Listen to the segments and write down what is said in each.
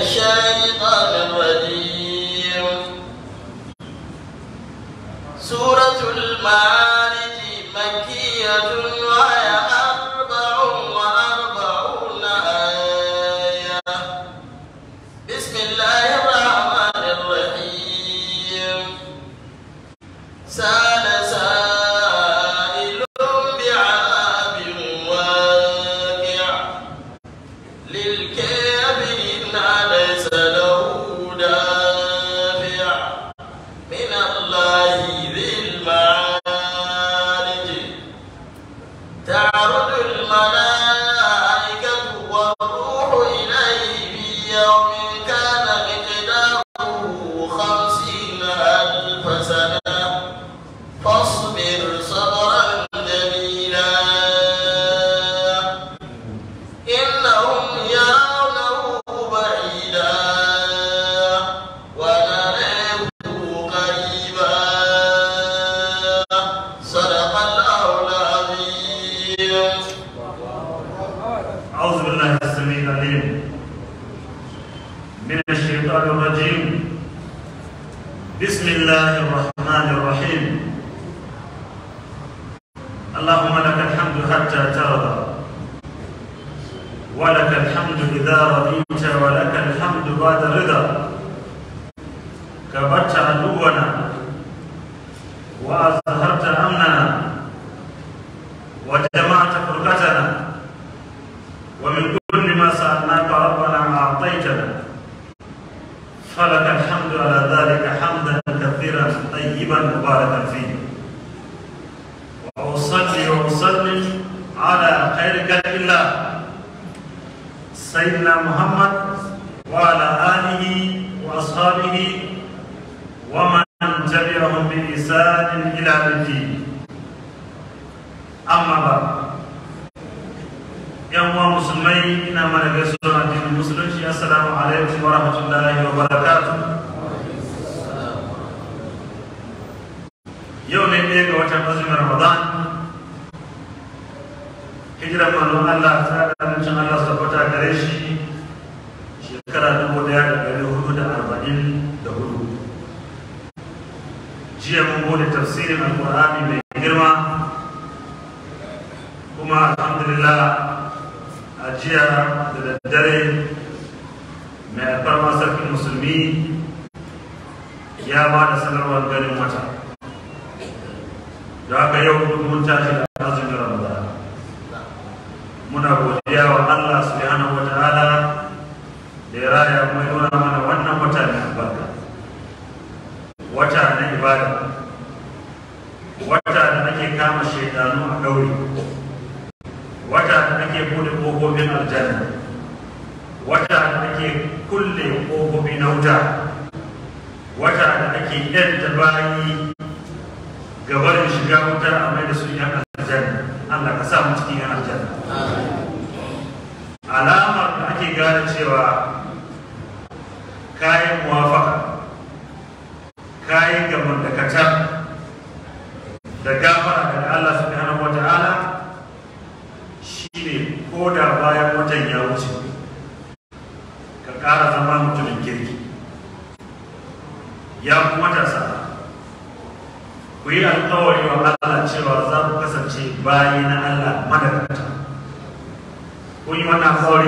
الشيطان الرجيم سورة المعارج مكية وهي أربع وأربعون آية بسم الله الرحمن الرحيم سال سائل بعذاب واقع للكافرين ليس له دافع من الله ذي المعارج تعرج الملائكة والروح إليه في يوم كان مقداره خمسين ألف سنة فاصبر صبرا جميلا إنهم يرونه بعيدا ونراه قريبا صدق الله العظيم أعوذ بالله السميع العليم من الشيطان الرجيم بسم الله الرحمن الرحيم اللهم لك الحمد حتى ترضى ولك الحمد إذا رضيت ولك الحمد بعد الرضا كبرت عدونا وأظهرت أمننا وجمعت فرقتنا ومن كل ما سألناك ربنا أعطيتنا فلك الحمد على ذلك حمدا كثيرا طيبا مباركا فيه وأصلي وأسلم على خير خلق الله سيدنا محمد وعلى آله وأصحابه ومن تبعهم بإحسان إلى يوم الدين أما بعد yan uwa musulmai ina mana gaisuwa addinin musulunci assalamu alaikum wa rahmatullahi wa barakatuh yau ne ɗaya ga watan azumin ramadan hijiran manzon Allah ta da amincin Allah su tabbata gare shi shekara dubu ɗaya da ɗari hudu da arba'in da hudu jiya mun bude tafsirin alƙur'ani mai girma kuma alhamdulillah a jiya da daddare mai alfarma sarkin musulmi ya ba da sanarwar ganin wata da haka yau mun tashi da azumin ramadan muna godiya wa Allah subhanahu wa ta'ala da ya raya kuma ya nuna mana wannan wata mai albarka wata na ibada wata da ake kama shaidanu a ɗauri wata da ake bude ƙofofin aljanna wata da ake kulle ƙofofi na wuta wata da ake yadda bayi gabarin shiga wuta a mai da su yan aljanna Allah ka sa mu cikin yan aljanna alamar da ake gane cewa kayan muwafaka kayan gaban da katar da gafara daga Allah subhanahu wa ta'ala shine ko da bayan watan ya wuce ka ƙara zama mutumin kirki ya kuma matasa ku yi alkawari wa Allah cewa za ku kasance bayi na Allah madagata kun yi wannan alkawari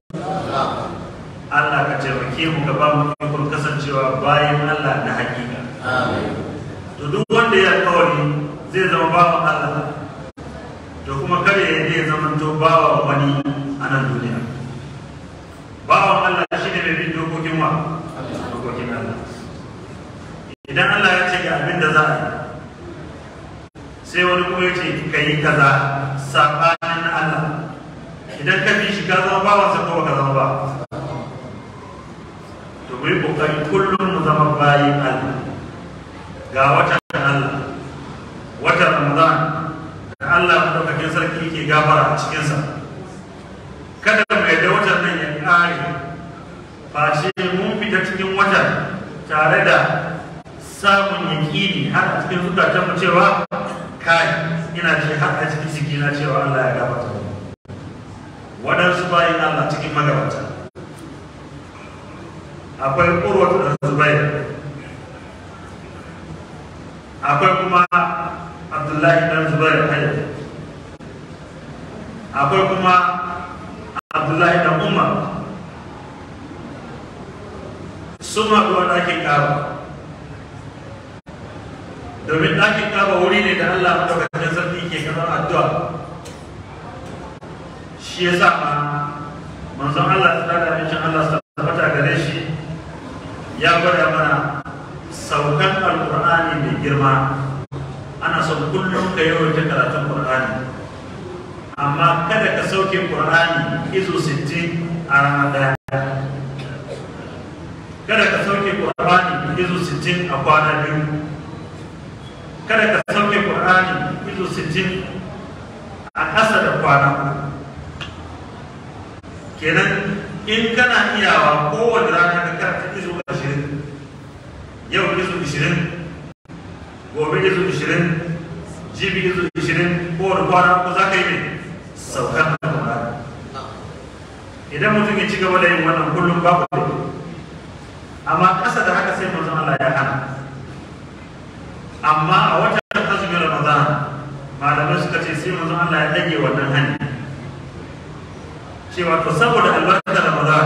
Allah ka taimake mu ka ba mu ikon kasancewa bayan Allah na hakika to duk wanda ya alkawari zai zama bawan Allah to kuma kare ya zai zama to bawa wani a nan duniya bawan Allah shi ne mai bin dokokin wa dokokin Allah idan Allah ya ce ga abin da za a yi sai wani kuma ya ce ka yi kaza saɓanin na Allah idan ka bi shi ka zama bawansa ko ka zama ba to mu yi ƙoƙari kullum mu zama bayin Allah ga watan Allah watan Ramadan da Allah madaukakin sarki ke gafara a cikinsa kada mu yadda watan nan ya ƙare face mun fita cikin watan tare da samun yaƙini har a cikin zukatan mu cewa kai ina ce har a cikin ciki na cewa Allah ya gafarta mu waɗansu bayan Allah cikin magabata akwai urwatu da zubair akwai kuma abdullahi dan zubair hayar akwai kuma abdullahi dan umar sun haɗu a ɗakin ƙaba domin ɗakin ƙaba wuri ne da allah maɗaukakin sarki ke kamar addu'a shi ya sa ma manzon allah ta da amincin allah su tabbata gare shi ya gwada mana saukan alƙur'ani mai girma ana son kullum ka yawaita karatun ƙur'ani amma kada ka sauke ƙur'ani izo 60 a rana ɗaya kada ka sauke ƙur'ani izo 60 a kwana biyu kada ka sauke ƙur'ani izo 60 a ƙasa da kwana kenan in kana iyawa kowane rana ka karanta izo 20 yau izo 20 gobe izo 20 jibi izo 20 kowane kwana ko za ka yi ne saukar alƙur'ani idan mutum ya ci gaba da yin wannan kullum babu da amma ƙasa da haka sai manzon Allah ya hana amma a watan azumin Ramadan malamai suka ce sai manzon Allah ya dage wannan hani cewa to saboda albarkar Ramadan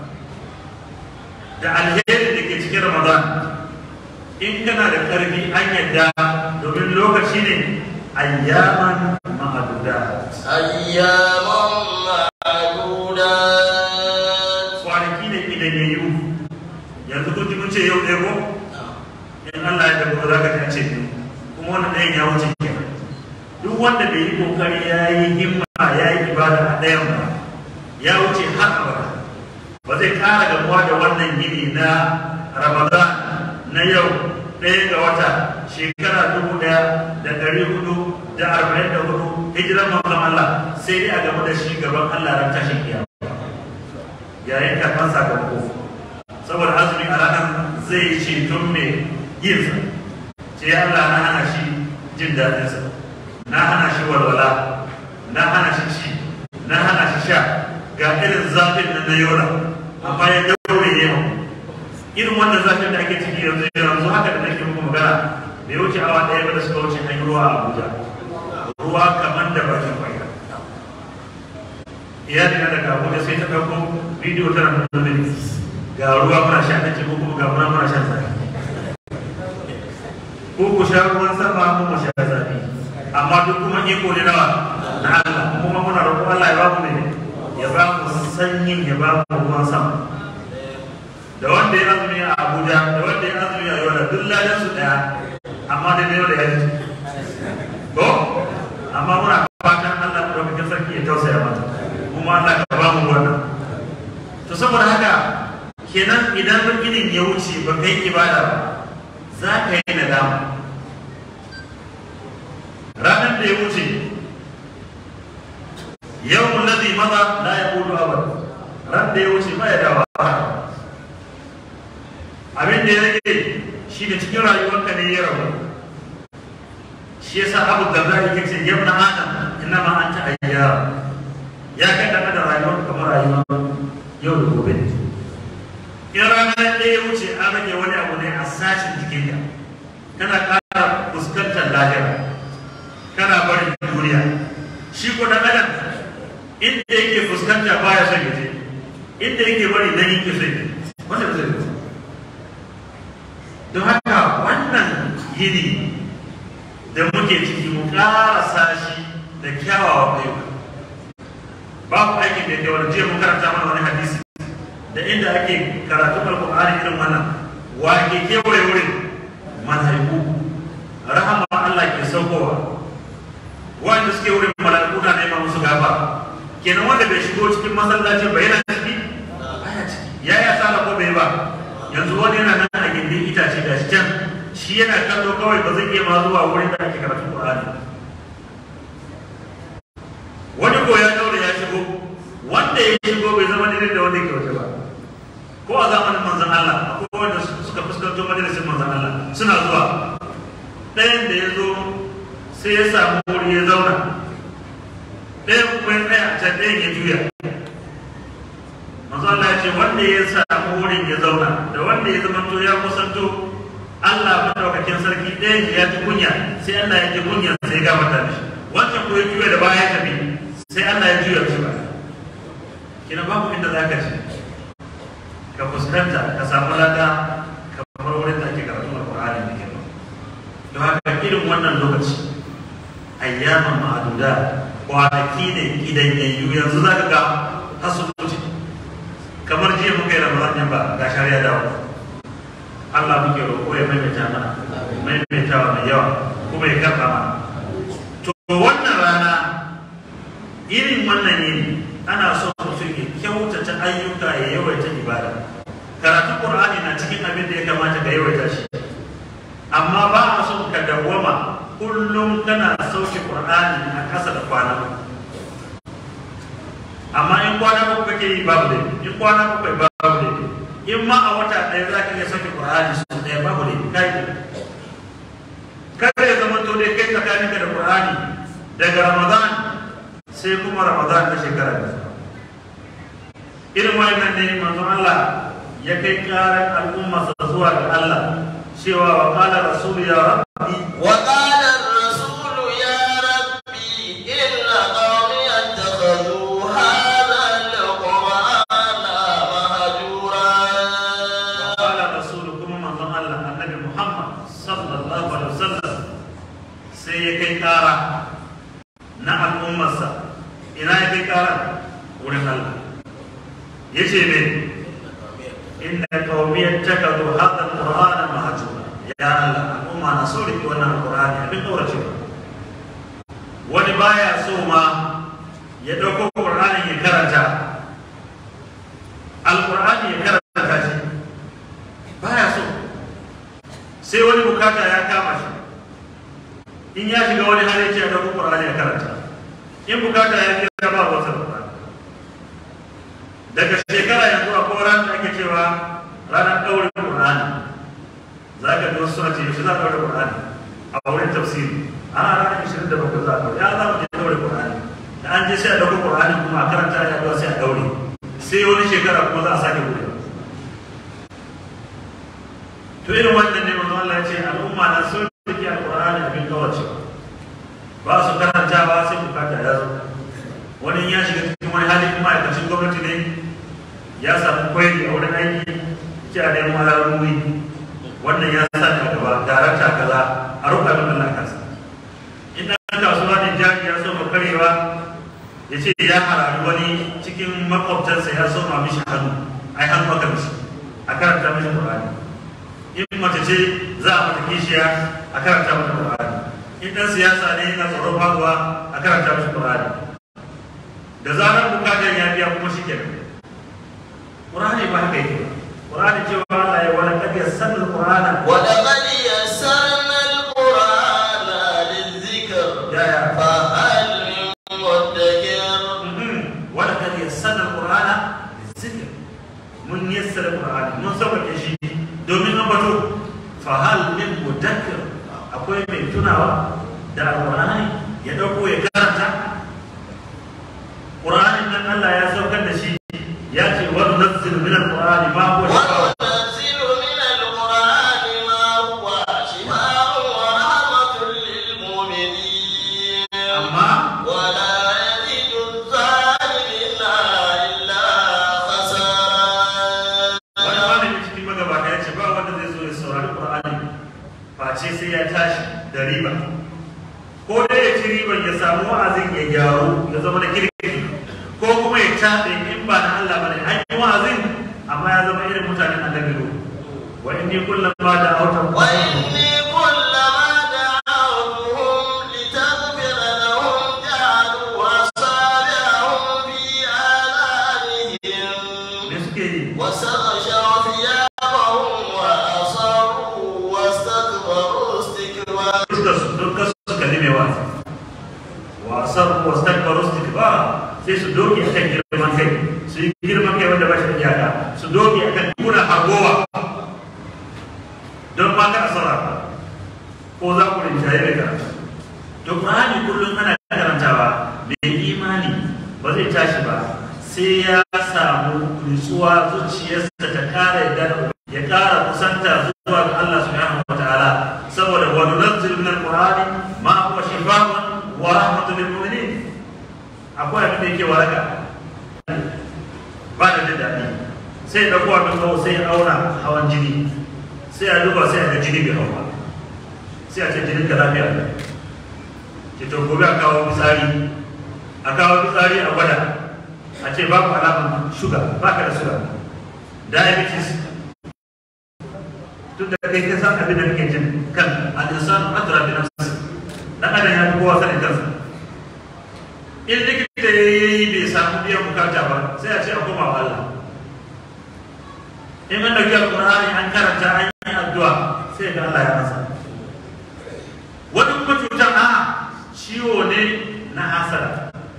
da alheri da ke cikin Ramadan in kana da ƙarfi an yadda domin lokaci ne ayyaman ma'adudat أياما معدودات kwanaki ne idan ya yi yanzu kun ji mun ce yau ɗaya ko in Allah ya tabbata za ka ji an ce biyu kuma wannan ɗayan ya wuce kenan duk wanda bai yi kokari ya yi himma ya yi ibada a ɗayan ba ya wuce har abada ba zai ƙara gamuwa da wannan yini na Ramadan na yau ɗaya ga wata shekara dubu ɗaya da ɗari hudu da arba'in da hudu hijiran manzon Allah sai dai a gamu da shi gaban Allah ran tashin kiyama yayin karɓar sakamako saboda azumi a ranar zai yi ceton mai yinsa ce ya Allah na hana shi jin daɗinsa na hana shi walwala na hana shi ci na hana shi sha ga irin zafin nan na yola amma ya daure ya yau irin wannan zafin da ake ciki yanzu yanzu haka da nake muku magana bai wuce awa ɗaya ba da suka wuce an yi ruwa a Abuja ruwa kamar da bakin kwaya iyali na daga Abuja sai ta ɗauko bidiyo tana nuna mini ga ruwa muna sha ta ko kuma ga muna muna shan zafi ko ku sha ruwan sama ko mu sha zafi amma duk kuma iko ne nawa na Allah kuma muna roƙon Allah ya ba mu ne ya ba mu sanyin ya ba mu ruwan sama da wanda ya azumi a Abuja da wanda ya azumi a Yola duk ladan su daya amma da ne da ya ji ko amma muna fatan Allah ya ɗauki sarki ya tausaya mana kuma Allah ka ba mu wannan to saboda haka kenan idan rukinin ya wuce ba kai ibada ba za ka yi nadama ranar da ya wuce yau ladhi maza la yaqulu abad ran da ya wuce ba ya dawa abin da ya rage shi da cikin rayuwarka ne ya rabu shi yasa abu da za yake ce yabna adam inna ma anta ayyam ya kai da da rayuwar kamar rayuwar yau da gobe in ranar ɗaya ya wuce an rage wani abu ne a sashen jikinka kana ƙara fuskantar lahira kana barin duniya shi ko da adam inda yake fuskanta baya son yaje inda yake bari nan yake son yaje wanda zai yi don haka wannan yini da muke ciki mu ƙara shi da kyawawan ayyuka babu aikin da ya wani jiya mun karanta mana wani hadisi da inda ake karatu alkur'ani irin wannan wa ke kewaye wurin malaiku rahama Allah ke saukowa wanda suke wurin malaiku na neman musu gafa kenan wanda bai shigo cikin masallacin ba yana ciki baya ciki ya ya sala ko bai ba yanzu wani yana nan a gindin itace da shi can shi yana kallo kawai ba zai iya ma zuwa wurin da ake karatu Qur'ani wani ko ya daure ya shigo wanda ya shigo bai zama daidai da wanda ke waje ba ko a zamanin manzon Allah akwai wanda suka fuskanto majalisin manzon Allah suna zuwa ɗayan da ya zo sai ya samu wuri ya zauna ɗayan kuma ya tsaya a can ɗayan ya juya manzon Allah ya ce wanda ya samu wurin ya zauna da wanda ya zamanto ya kusanto Allah madaukakin sarki ɗaya ya ji kunya sai Allah ya ji kunya sai ga mata mishi wancan ko ya juya da baya ya tafi sai Allah ya juya shi ba kina babu inda za ka ci ka fuskanta ka samu lada kamar wurin da ake karatun alƙur'ani da ke don haka irin wannan lokaci ayyaman ma'aduda kwanaki ne idan yayyu yanzu za ka ga hasu wuce kamar jiya muka yi ramadan yan ba ga shari'a dawo Allah muke roƙo ya maimaita mana maimaitawa mai yawa kuma ya karɓa mana to wannan rana irin wannan yini ana so mutum ya kyautata ayyuka ya yawaita ibada karatun qur'ani na cikin abin da ya kamata ka yawaita shi amma ba a son ka dawwama kullum kana sauke qur'ani a ƙasa da kwana amma in kwana uku kake yi babu da in kwana uku babu da in ma a wata ɗaya za ka iya sauke qur'ani su ɗaya babu da kai kada ya zama to dai kai tsakaninka da qur'ani daga ramadan sai kuma ramadan na shekara da irin wannan ne manzon Allah ya kai karar al'umma zuwa ga Allah cewa wa qala rasul ya rabbi وقال الرسول يا ربي إن قومي اتخذوا هذا القرآن مهجورا qala rasul kuma manzon Allah annabi Muhammad sallallahu alaihi wasallam sai ya kai kara na al'ummarsa ina ya kai kara wurin Allah yace me inna qaumi ittakadu hadha alqur'ana mahjura ya Allah al'umma na so rike wannan alqur'ani abin kaurace wani baya so ma ya dauko qur'ani ya karanta alqur'ani ya karanta shi baya so sai wani bukata ya kama shi in ya shiga wani hali ce ya dauko qur'ani ya karanta in bukata ya biya ba wata qur'ani daga shekara yanzu a koran da ake cewa ranar ɗaurin Qur'ani za ka ga wasu suna ce yaushe za a ɗaure Qur'ani a wurin tafsiri a ranar ishirin da bakwai za a ɗaure ya za mu je ɗaure Qur'ani da an je sai a ɗauko Qur'ani kuma a karanta ya ɗaure sai a ɗaure sai wani shekara kuma za a sake buɗe to irin wannan ne manzo Allah ya ce al'umma na sun rike Al-Qur'ani abin kawacewa ba su karantawa sai bukata ya zo wani ya shiga cikin wani hali kuma ma'aikacin gwamnati ne ya samu kwairi a wurin aiki ce a neman alaruri wannan ya sa a gaba darakta kaza a roƙa min Allah kansa in ɗan kasuwa ne jari ya so karewa ya ce ya harari wani cikin makwabtansa ya so ma mishi hannu ai hannu aka mishi a karanta mishi Qur'ani in mace ce za a mata kishiya a karanta mata Qur'ani in ɗan siyasa ne yana tsoron faduwa a karanta mishi Qur'ani da zarar bukatar ya biya kuma shi kenan Qur'ani ba haka yake ba Qur'ani cewa Allah ya wala kad yassana al-Qur'ana ولقد يسرنا القرآن للذكر ya ya فهل من مدكر Mhm. wala kad yassana al-Qur'ana lizikr mun yassara Qur'ani mun sauƙaƙe shi domin ambato fa hal min mudakkir akwai mai tunawa da Al-Qur'ani ya dauko ya karanta Qur'anin nan Allah ya saukar da shi ya ce wa nunzilu min al-Qur'ani ma huwa shifaa'un وننزل من القرآن ما هو شفاء ورحمة للمؤمنين amma ولا يزيد الظالمين إلا خسارا wani malami cikin magabata ya ce ba wanda zai zo ya saurari qur'ani face sai ya tashi da riba ko dai ya ci riban ya samu wa'azin ya gyaru ya zama da kirki ko kuma ya taɗe in ba na Allah bane an yi wa'azin amma ya zama irin mutanen annabi Nuhu wa inni kullama da auta وإني كلما دعوتهم لتغفر لهم جعلوا أصابعهم في آذانهم me suke yi واستغشوا ثيابهم وأصروا واستكبروا استكبارا duka su duka su kalli mai wa'azi wa asarru wastakbaru istikbara sai su doge akan girman kai su yi girman kai wanda ba shi da iyaka su doge akan kuna hargowa don ma ka asara ko za ku rinjaye da karatu to Qur'ani kullum ana karantawa mai imani ba zai tashi ba sai ya samu nutsuwa zuciyarsa ta kara ƙara kusanta zuwa ga Allah subhanahu wa ta'ala saboda wa nunzil min al-qur'ani ma huwa shifaa'un wa rahmatun lil mu'minin akwai abin da yake waraka ba da jin daɗi sai da kuwa min kawo sai ya auna hawan jini sai a duba sai a ga jini bai hau ba sai a ce jinin ka lafiya ne ce to gobe a kawo fitsari a kawo fitsari a gwada a ce babu alamun shuga ba ka da suga diabetes tun da kai ka san abin da kake jin kan al-insan adra bi nafsi dan adam ya fi kowa sanin kansa in likita ya yi bai samu biyan bukata ba sai a ce a koma wa Allah in an dauki alqur'ani an karanta an yi addu'a sai ga Allah ya masa wani kuma cutar a ciwo ne na hasara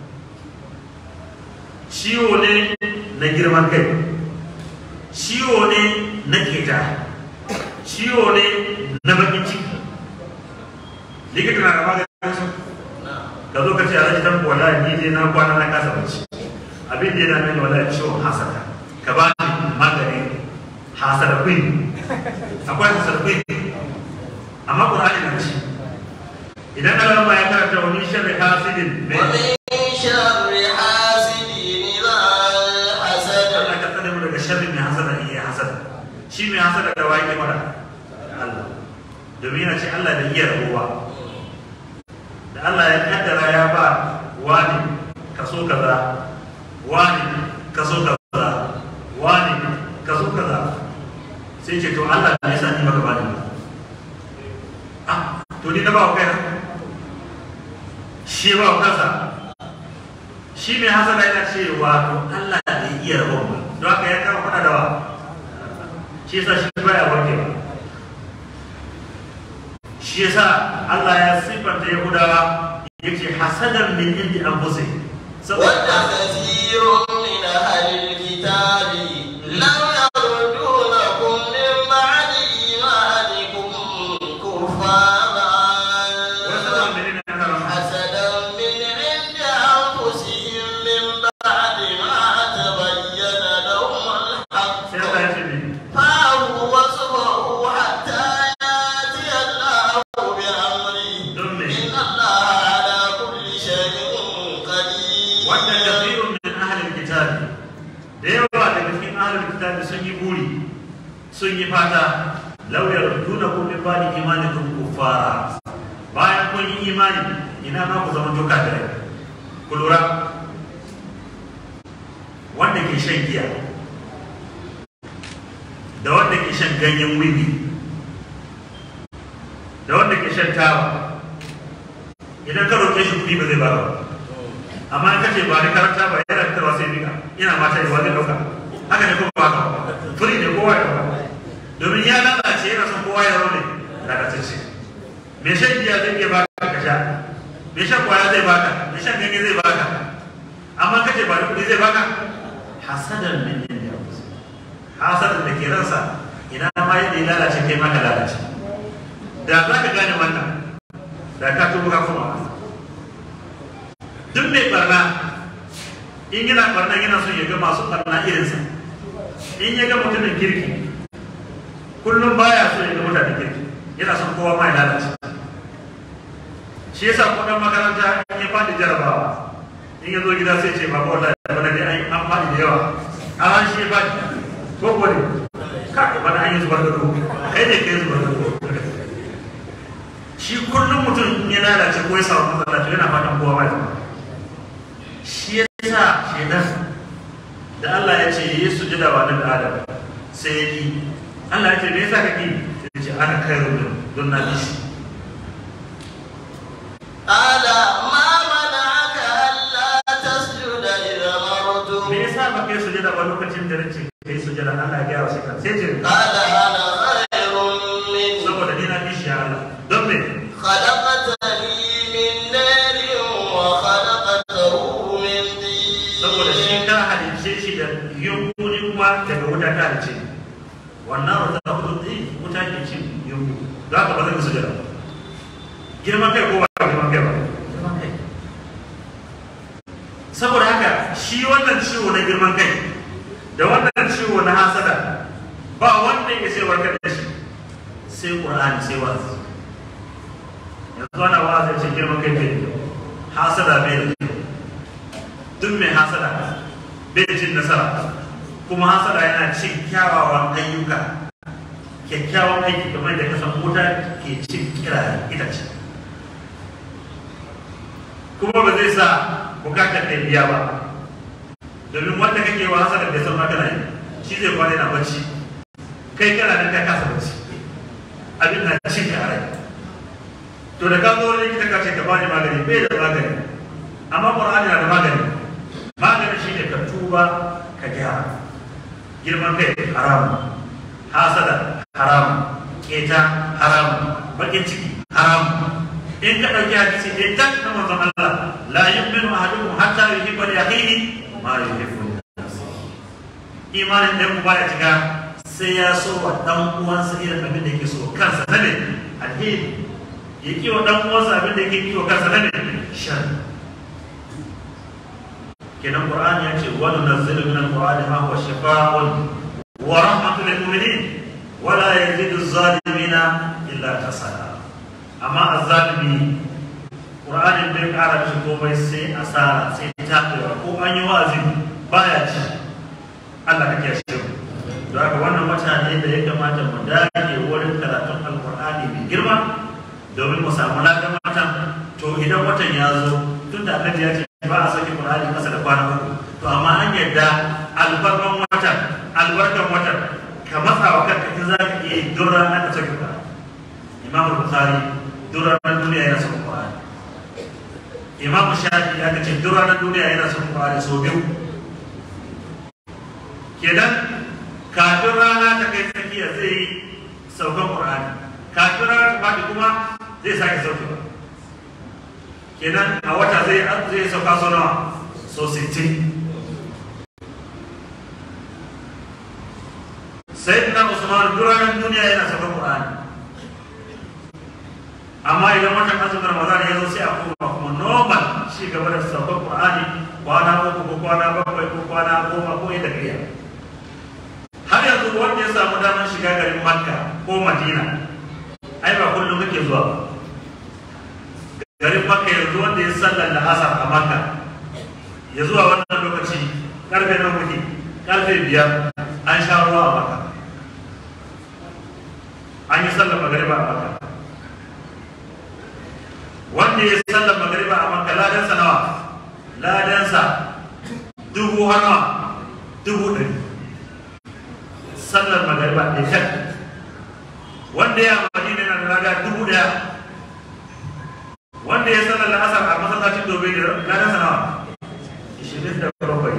ciwo ne na girman kai ciwo ne na keta ciwo ne na bakin ciki likita na da maganin su ka zo ka ce alhaji dan wala ni dai na kwana na kasa bacci abin da yana mini wala ciwon hasada ka ba ni maganin hasada queen akwai hasada queen amma qur'ani na ci idan Allah ma ya karanta wani sharri hasidin mai ومن شر حاسد إذا حسد Allah ka tsare mu daga sharri mai hasada in yi hasada shi mai hasada da waye mara Allah domin yana ce Allah bai iya rabuwa da Allah ya kaddara ya ba wani kaso kaza wani kaso kaza wani kaso kaza sai ce to Allah ne yasa ni baka bani ba ah to ni na ba kai shi ba kansa shi mai hasada yana cewa to Allah bai iya rabon ba don haka ya kawo faɗa da wa shi yasa shi baya warke ba shi yasa Allah ya sifanta Yahudawa yake hasadan min indi anfusihim ود saboda كثير من أهل الكتاب لو يردونكم من بعد إيمانكم كفارا wasu menene ana rama حسدا من عند أنفسهم من بعد ما تبين لهم الحق sai Allah ya ce ne فاعفوا واصبروا حتى يأتي الله بأمره don me إن الله على كل شيء قدير wanda kafirun min ahlil kitabi da yawa daga cikin ahlil kitabi sun yi buri sun yi fata law yardunakum min ba'di imanikum kuffara bayan kun yi imani ina ma ku zama doka da ku lura wanda ke shan giya da wanda ke shan ganyen wiwi da wanda ke shan taba idan ka roƙe shi kuɗi ba zai ba ka ba amma in kace ba ni karanta ba yana fitarwa sai bika ina mata yi wani dauka haka ne kuma ba ka furi ne kowa ya dauka domin ya lalace yana son kowa ya raune lalatacce me shan giya zai iya baka ka sha me shan kwaya zai baka me shan ganye zai baka amma kace ba ni kuɗi zai baka hasadan min indi anfusihim hasadan da ke ransa ina ma yadda ya lalace kai ma ka lalace da za ka gane wannan da ka tubu ka kuma duk mai barna in yana barna yana son ya ga masu barna irinsa in ya ga mutumin kirki kullum baya so ya ga mutanen kirki yana son kowa ma ya lalace shi yasa ko dan makaranta in ya fadi jarabawa in ya zo gida sai ce ba wallahi bana dai an an fadi da yawa an shi ya fadi ko ko ne ka bana an yi zubar da ruwa kai ne kai zubar da ruwa shi kullum mutum in ya lalace ko ya samu matsala to yana fatan kowa ma ya zama shi ya sa shaidan da Allah ya ce yi sujada wa nan Adam sai ya ki Allah ya ce me yasa kake sai ya ce ana kai rubin don na bishi قال ما منعك ألا تسجد إذا أمرت me yasa ba kai sujada ba lokacin da nace kai sujada Allah ya gaya wa shaitan sai ce قال أنا خير منه saboda ni na bishi ya Allah don me خلقتني من نار وخلقته من saboda shi طين ka halice shi da yunkuri kuma daga wuta ta halice wannan wata hudu ɗin wuta ke cin yunku za ka ba zai musu jira girman kai ko ba girman kai ba girman kai saboda haka shi wannan ciwo na girman kai da wannan ciwo na hasada ba wanda wanda yake sai warkar da shi sai qur'ani sai wazi yanzu ana wa'azi ce girman kai bai da kyau hasada bai da kyau duk mai hasada bai cin nasara kuma hasada yana cin kyawawan ayyuka kyakkyawan aiki kamar da kasan wuta ke cin kira itace kuma ba zai sa bukatar da biya ba domin wanda kake wa hasada bai san ma kana yi shi zai kwana yana bacci kai kana nan ka kasa bacci abin na cin ka a rai to da ka zo likita ka ce ka bani magani bai da magani amma qur'ani na da magani magani shine ka tuba ka gyara girman kai haram hasada haram keta haram bakin ciki haram in ka dauki hadisi ne tak na manzon Allah la yu'minu ahadukum hatta yuhibba li akhihi ma yuhibbu li nafsihi imanin da mu baya cika sai ya so wa dan uwansa irin abin da yake so kansa ne alheri ya kiwo dan uwansa abin da yake kiwo kansa ne shan kenan qur'ani ya ce wa nunazzilu min al-qur'ani ma huwa shifaa'un wa rahmatun lil mu'minin wa la yazidu az-zalimina illa kasala amma az-zalimi qur'ani bai kara mishi komai sai asara sai tabewa ko an yi wa'azi baya ci Allah kake shi don haka wannan wata ne da ya kamata mu dage wurin karatun alqur'ani mai girma domin mu samu ladan watan to idan watan ya zo tun da annabi ya ce ba a sauke Qur'ani kasa da kwana uku to amma an yadda albarkan watan albarkan watan ka matsa wa kanka in za ka iya yi don ranar ka sauke Qur'ani Imam Bukhari don ranar duniya yana sauke Qur'ani Imam Shafi ya ce don ranar duniya yana sauke Qur'ani sau biyu kenan kafin rana ta kai tsakiya zai yi saukan Qur'ani kafin rana ta faɗi kuma zai sake saukewa kenan a wata zai zai sauka so nawa so 60 sai na usman duranan duniya yana sauka qur'ani amma idan watan azumin ramadan ya zo sai a koma kuma normal shi gaba da sauka qur'ani kwana uku ko kwana bakwai ko kwana goma ko yadda kariya har yanzu wanda ya samu damar shiga garin makka ko madina ai ba kullum kake zuwa ba garin makka yanzu wanda ya sallar da asar a makka ya zuwa wannan lokaci karfe na kuɗi karfe biyar an sha ruwa a makka an yi sallar magariba a makka wanda ya sallar magariba a makka ladansa nawa ladansa dubu har nawa dubu ɗari sallar magariba ɗaya tak wanda ya madina na da lada dubu ɗaya wanda ya sanar da asar a masallacin dobe da ranar sanawa ishirin da bakwai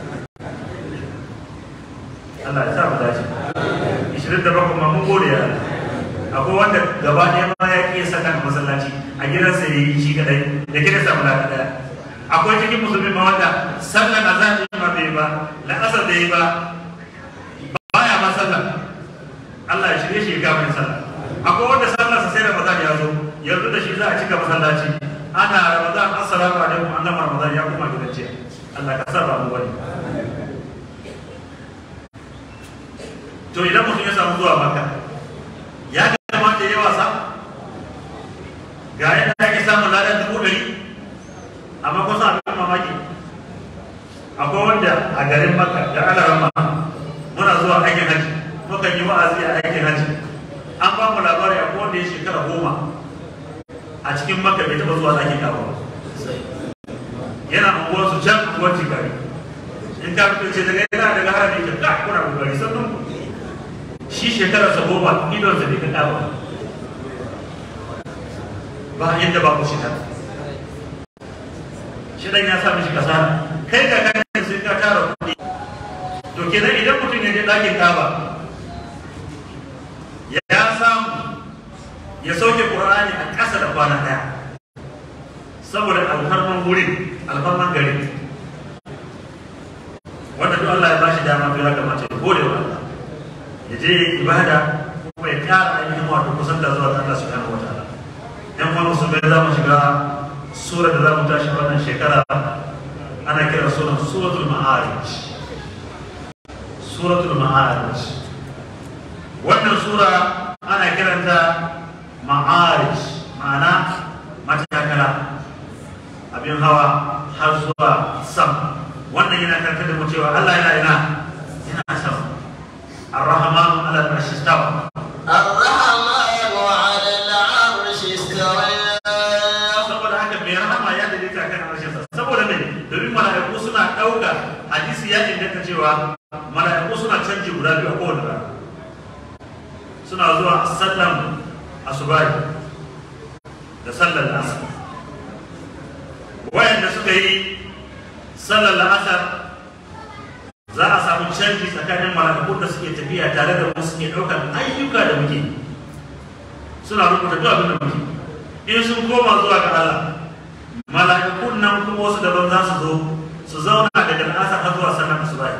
Allah ya sa mu dace ishirin da bakwai ma mun gode ya akwai wanda gaba ɗaya ma ya ƙi saka masallaci a gidansa ya yi shi kadai da gidan samu lada ɗaya akwai cikin musulmi ma wanda sallar azan ma bai ba la'asar da yi ba baya ma sallar Allah ya shirye shi ya gama sallar akwai wanda sallarsa sai da bazan ya zo yanzu da shi za a cika masallaci ana ramadan assalamu alaikum an gama ramadan ya kuma gidan jiya Allah ka sarra mu wani to idan mutum ya samu zuwa maka ya kamata ya wasa ga yadda ake samun ladan dubu ɗari amma kusa abin mamaki akwai wanda a garin maka da alarama muna zuwa aikin haji mukan yi wa'azi a aikin haji an ba mu labari a wanda ya shekara goma a cikin maka bai taɓa zuwa ɗakin kawo yana unguwar su can unguwar jigari in ka fito ce daga yana daga harami ka ka kuna kokari sannan ku shi shekara sa goma idon sa bai ka kawo ba yadda ba ku shi ta shi dan ya sa mishi kasara kai ga kan sai ka tara kuɗi to kenan idan mutum ya je ɗakin kaba ya samu ya sauke Qur'ani a ƙasa da kwana ɗaya saboda alfarman wurin alfarman gari wanda duk Allah ya bashi dama to ya kamata ya gode wa Allah ya je ibada kuma ya ƙara ainihin wato kusanta zuwa ga Allah subhanahu wataala yan kuma musulmai za mu shiga sura da za mu tashi wannan shekara ana kira sunan suratul ma'arij suratul ma'arij sura ana kiranta ma'arij ma'ana matakala abin hawa har zuwa sam wannan yana karkar da mu cewa Allah yana ina yana sama الرحمن على العرش استوى الرحمن على العرش استوى saboda haka mai rahama ya daidaita kan harshensa saboda me domin mala'iku suna ɗauka hadisi ya inganta cewa mala'iku suna canji guda biyu a kowane rana suna zuwa sallan asubahi da sallar asar wayanda suka yi sallar la'asar za a samu canji tsakanin mala'ikun da suke tafiya tare da mu suke ɗaukar ayyuka da muke suna rubuta duk abin da muke in sun koma zuwa ga Allah mala'ikun nan kuma wasu daban za su zo su zauna daga al'asar har zuwa sannan asubahi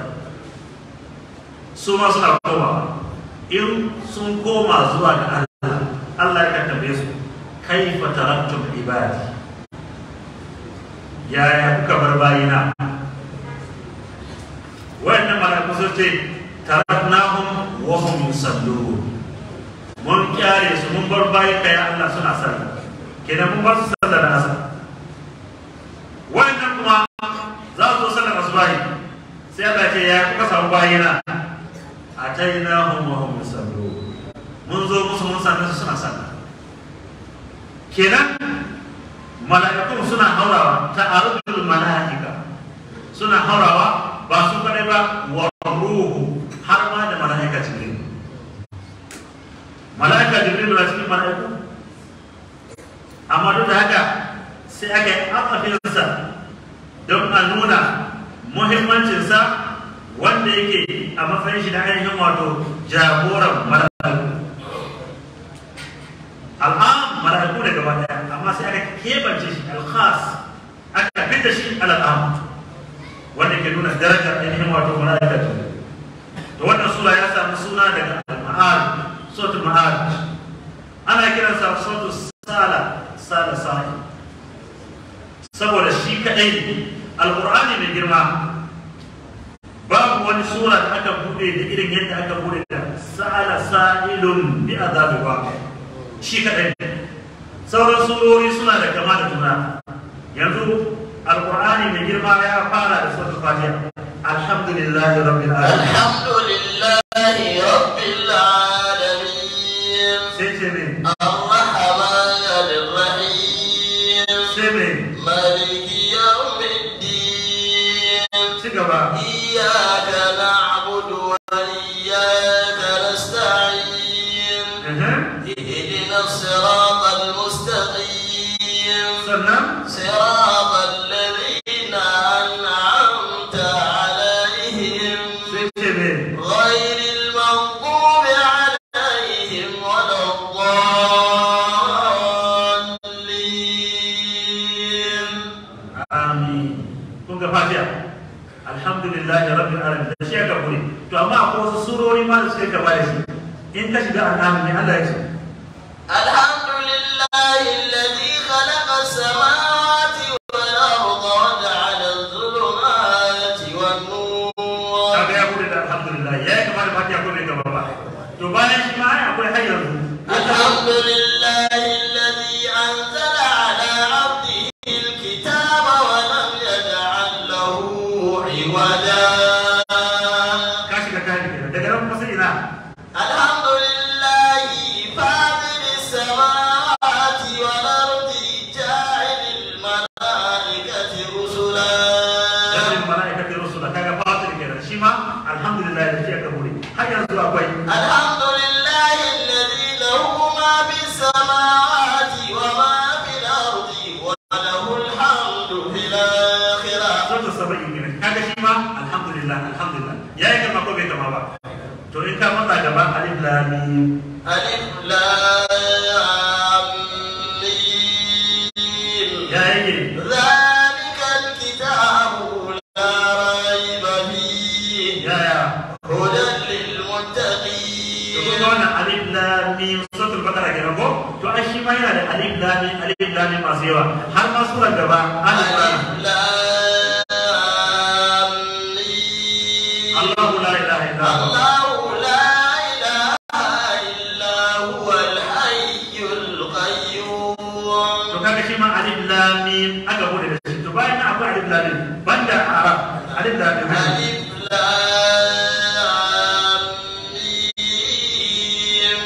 su ma suna koma in sun koma zuwa ga Allah Allah ya tambaye su kaifa taraktum ibadi yaya kuka bar bayina wayannan mala'iku sun ce taraknahum wa hum yusallun mun kyare su mun bar bayi kai Allah suna sallah kenan mun bar su sallar da asar wannan kuma za su zo sallar asubahi sai Allah ya ce ya kuka samu bayina atainahum wa hum yusallun mun zo musu mun same su suna sallah kenan mala'ikun suna haurawa ta arujul mala'ika suna haurawa ba su kadai ba wa ruhu har ma da mala'ika jibril mala'ika jibril na cikin mala'iku amma duk da haka sai aka yi afafinsa don a nuna muhimmancinsa wanda yake a matsayin shi da ainihin wato jagoran mala'iku al'am mala'iku da gaba daya amma sai aka kebance shi al-khas aka fita shi al'am wanda ke nuna darajar ainihin wato mala'ika jibril da wannan sura ya samu suna daga al-ma'ad suratul ma'ad ana kiransa suratul sala sala sa'i saboda shi kadai ne alqur'ani mai girma babu wani sura da aka bude da irin yadda aka bude da sa'ala sa'ilun bi azabi waqi shi kadai ne sauran surori suna da kama da juna yanzu alqur'ani mai girma ya fara da suratul fatiha alhamdulillahi rabbil alamin الحمد لله رب العالمين sai ce ne الرحمن الرحيم sai ne مالك يوم الدين ci gaba إياك نعبد وإياك نستعين Ehem. اهدنا الصراط المستقيم sannan صراط الذين أنعمت عليهم sai ce ne غير المغضوب عليهم ولا الضالين Amin. Kun ga fatiha. Alhamdulillah rabbil alamin. Da shi aka kure. To amma akwai wasu surori ma da suka gaba da shi. In ka shiga al'amin ne Allah ya ce. الحمد لله الذي خلق السماوات والأرض وجعل الظلمات والنور Kaga ya kure da alhamdulillah. Ya yi kama da fatiha ko bai gaba ba. To bayan shi ma ai akwai har yanzu. الحمد لله الذي أنزل على عبده الكتاب ولم يجعل له عوجا Ka shiga kayan kenan. Daga nan kuma sai ina. الحمد لله فاطر السماوات والأرض جاعل الملائكة رسلا Jami'in mala'ikati rusula kaga fatir kenan. Shi ma alhamdulillah da shi aka kure. Har yanzu akwai. الحمد لله الذي له ما في السماوات وما في الأرض وله الحمد في الآخرة Sautu saba'in kenan. Kaga shi ma alhamdulillah alhamdulillah. Ya yi kama ko bai kama ba. To in ka matsa gaba alif lam mim. ألف لام ميم Ya yi ذلك الكتاب لا ريب فيه yaya هدى to kun للمتقين ga wannan alif lam mim suratul baqara kenan ko to ai shi ma yana da alif lam mim alif lam mim masu yawa har ma surar gaba alif lam ألف لام ميم Allahu la ilaha illa huwa الله لا إله lam banda arab alif lam mim ألف لام ميم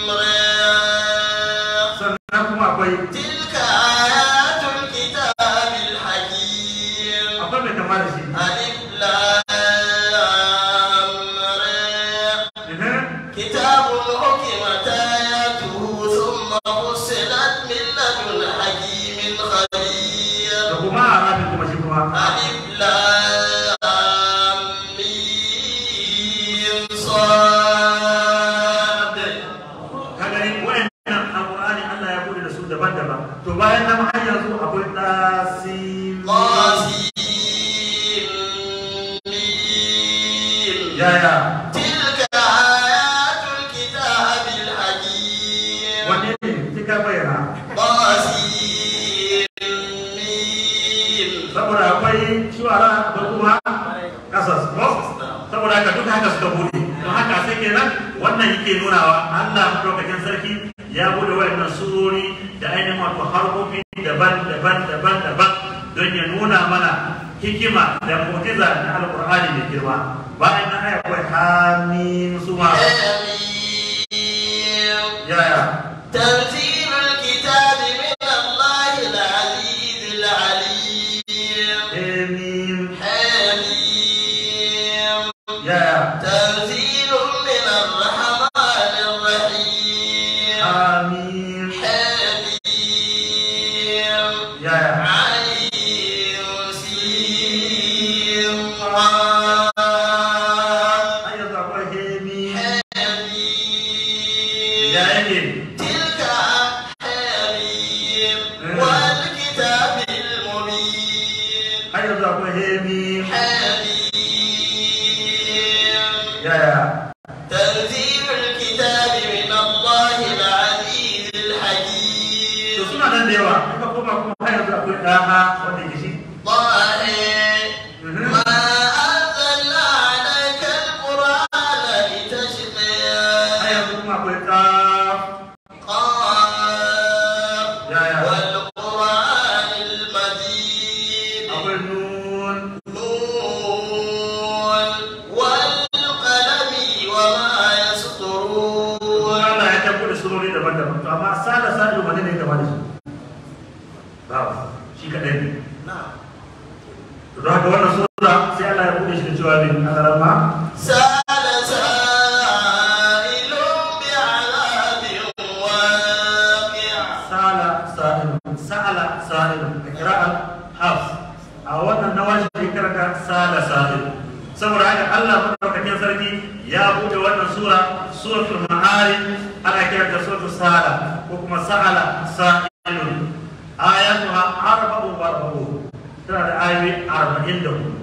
را sannan kuma akwai تلك آيات الكتاب الحكيم akwai mai kama da shi ألف لام را Ehe. كتاب حكمت آياته ثم فصلت من لدن حكيم خبير da kuma arabin kuma shi kuma ألف لام ميم صاد ka gani wayannan alqur'ani Allah ya bude da su daban-daban to bayan nan har yanzu akwai tasim طاسيم yaya تلك آيات الكتاب الحكيم wanne ne kika bayyana طاسيم saboda akwai shuwara da kuma kasas ko saboda haka duka haka suka bude don haka sai kenan wannan yake nunawa Allah madaukakin sarki ya bude wayannan surori da ainihin wato harkofi daban-daban daban-daban don ya nuna mana hikima da mu'jiza na alqur'ani mai girma bayan nan aya akwai hamim suma حميم yaya تنزيل الكتاب من الله العزيز العليم hamim حميم yaya تنزيل من الرحمن الرحيم hamim حميم yaya عين سين قاف har yanzu akwai hamim حميم ya yake تلك حميم والكتاب المبين har yanzu akwai hamim حميم yaya تنزيل الكتاب من الله العزيز to الحكيم suna nan da yawa in ka koma kuma har yanzu akwai ɗaha wanda ke shi طه ما أنزلنا عليك القرآن har لتشقى yanzu kuma akwai ƙaf قاف yaya والقرآن المجيد akwai nun نون والقلم وما يسطرون Allah ya tabbo da surori daban-daban to amma sada sada wani ne gaba da shi babu shi kaɗai ne نعم to don haka wannan sura sai Allah ya buɗe shi da cewa min alarama سأل سائل بعذاب واقع sala sa'ilun sa'ala sa'ilun da kira'ar hafs a wannan nawashi ne karanta sala sa'ilun saboda haka Allah madaukakin sarki ya bude wannan sura suratul ma'arij ana kiranta suratul sala ko kuma sa'ala sa'ilun ayatuha arba'u wa arba'u tana da ayoyi arba'in da hudu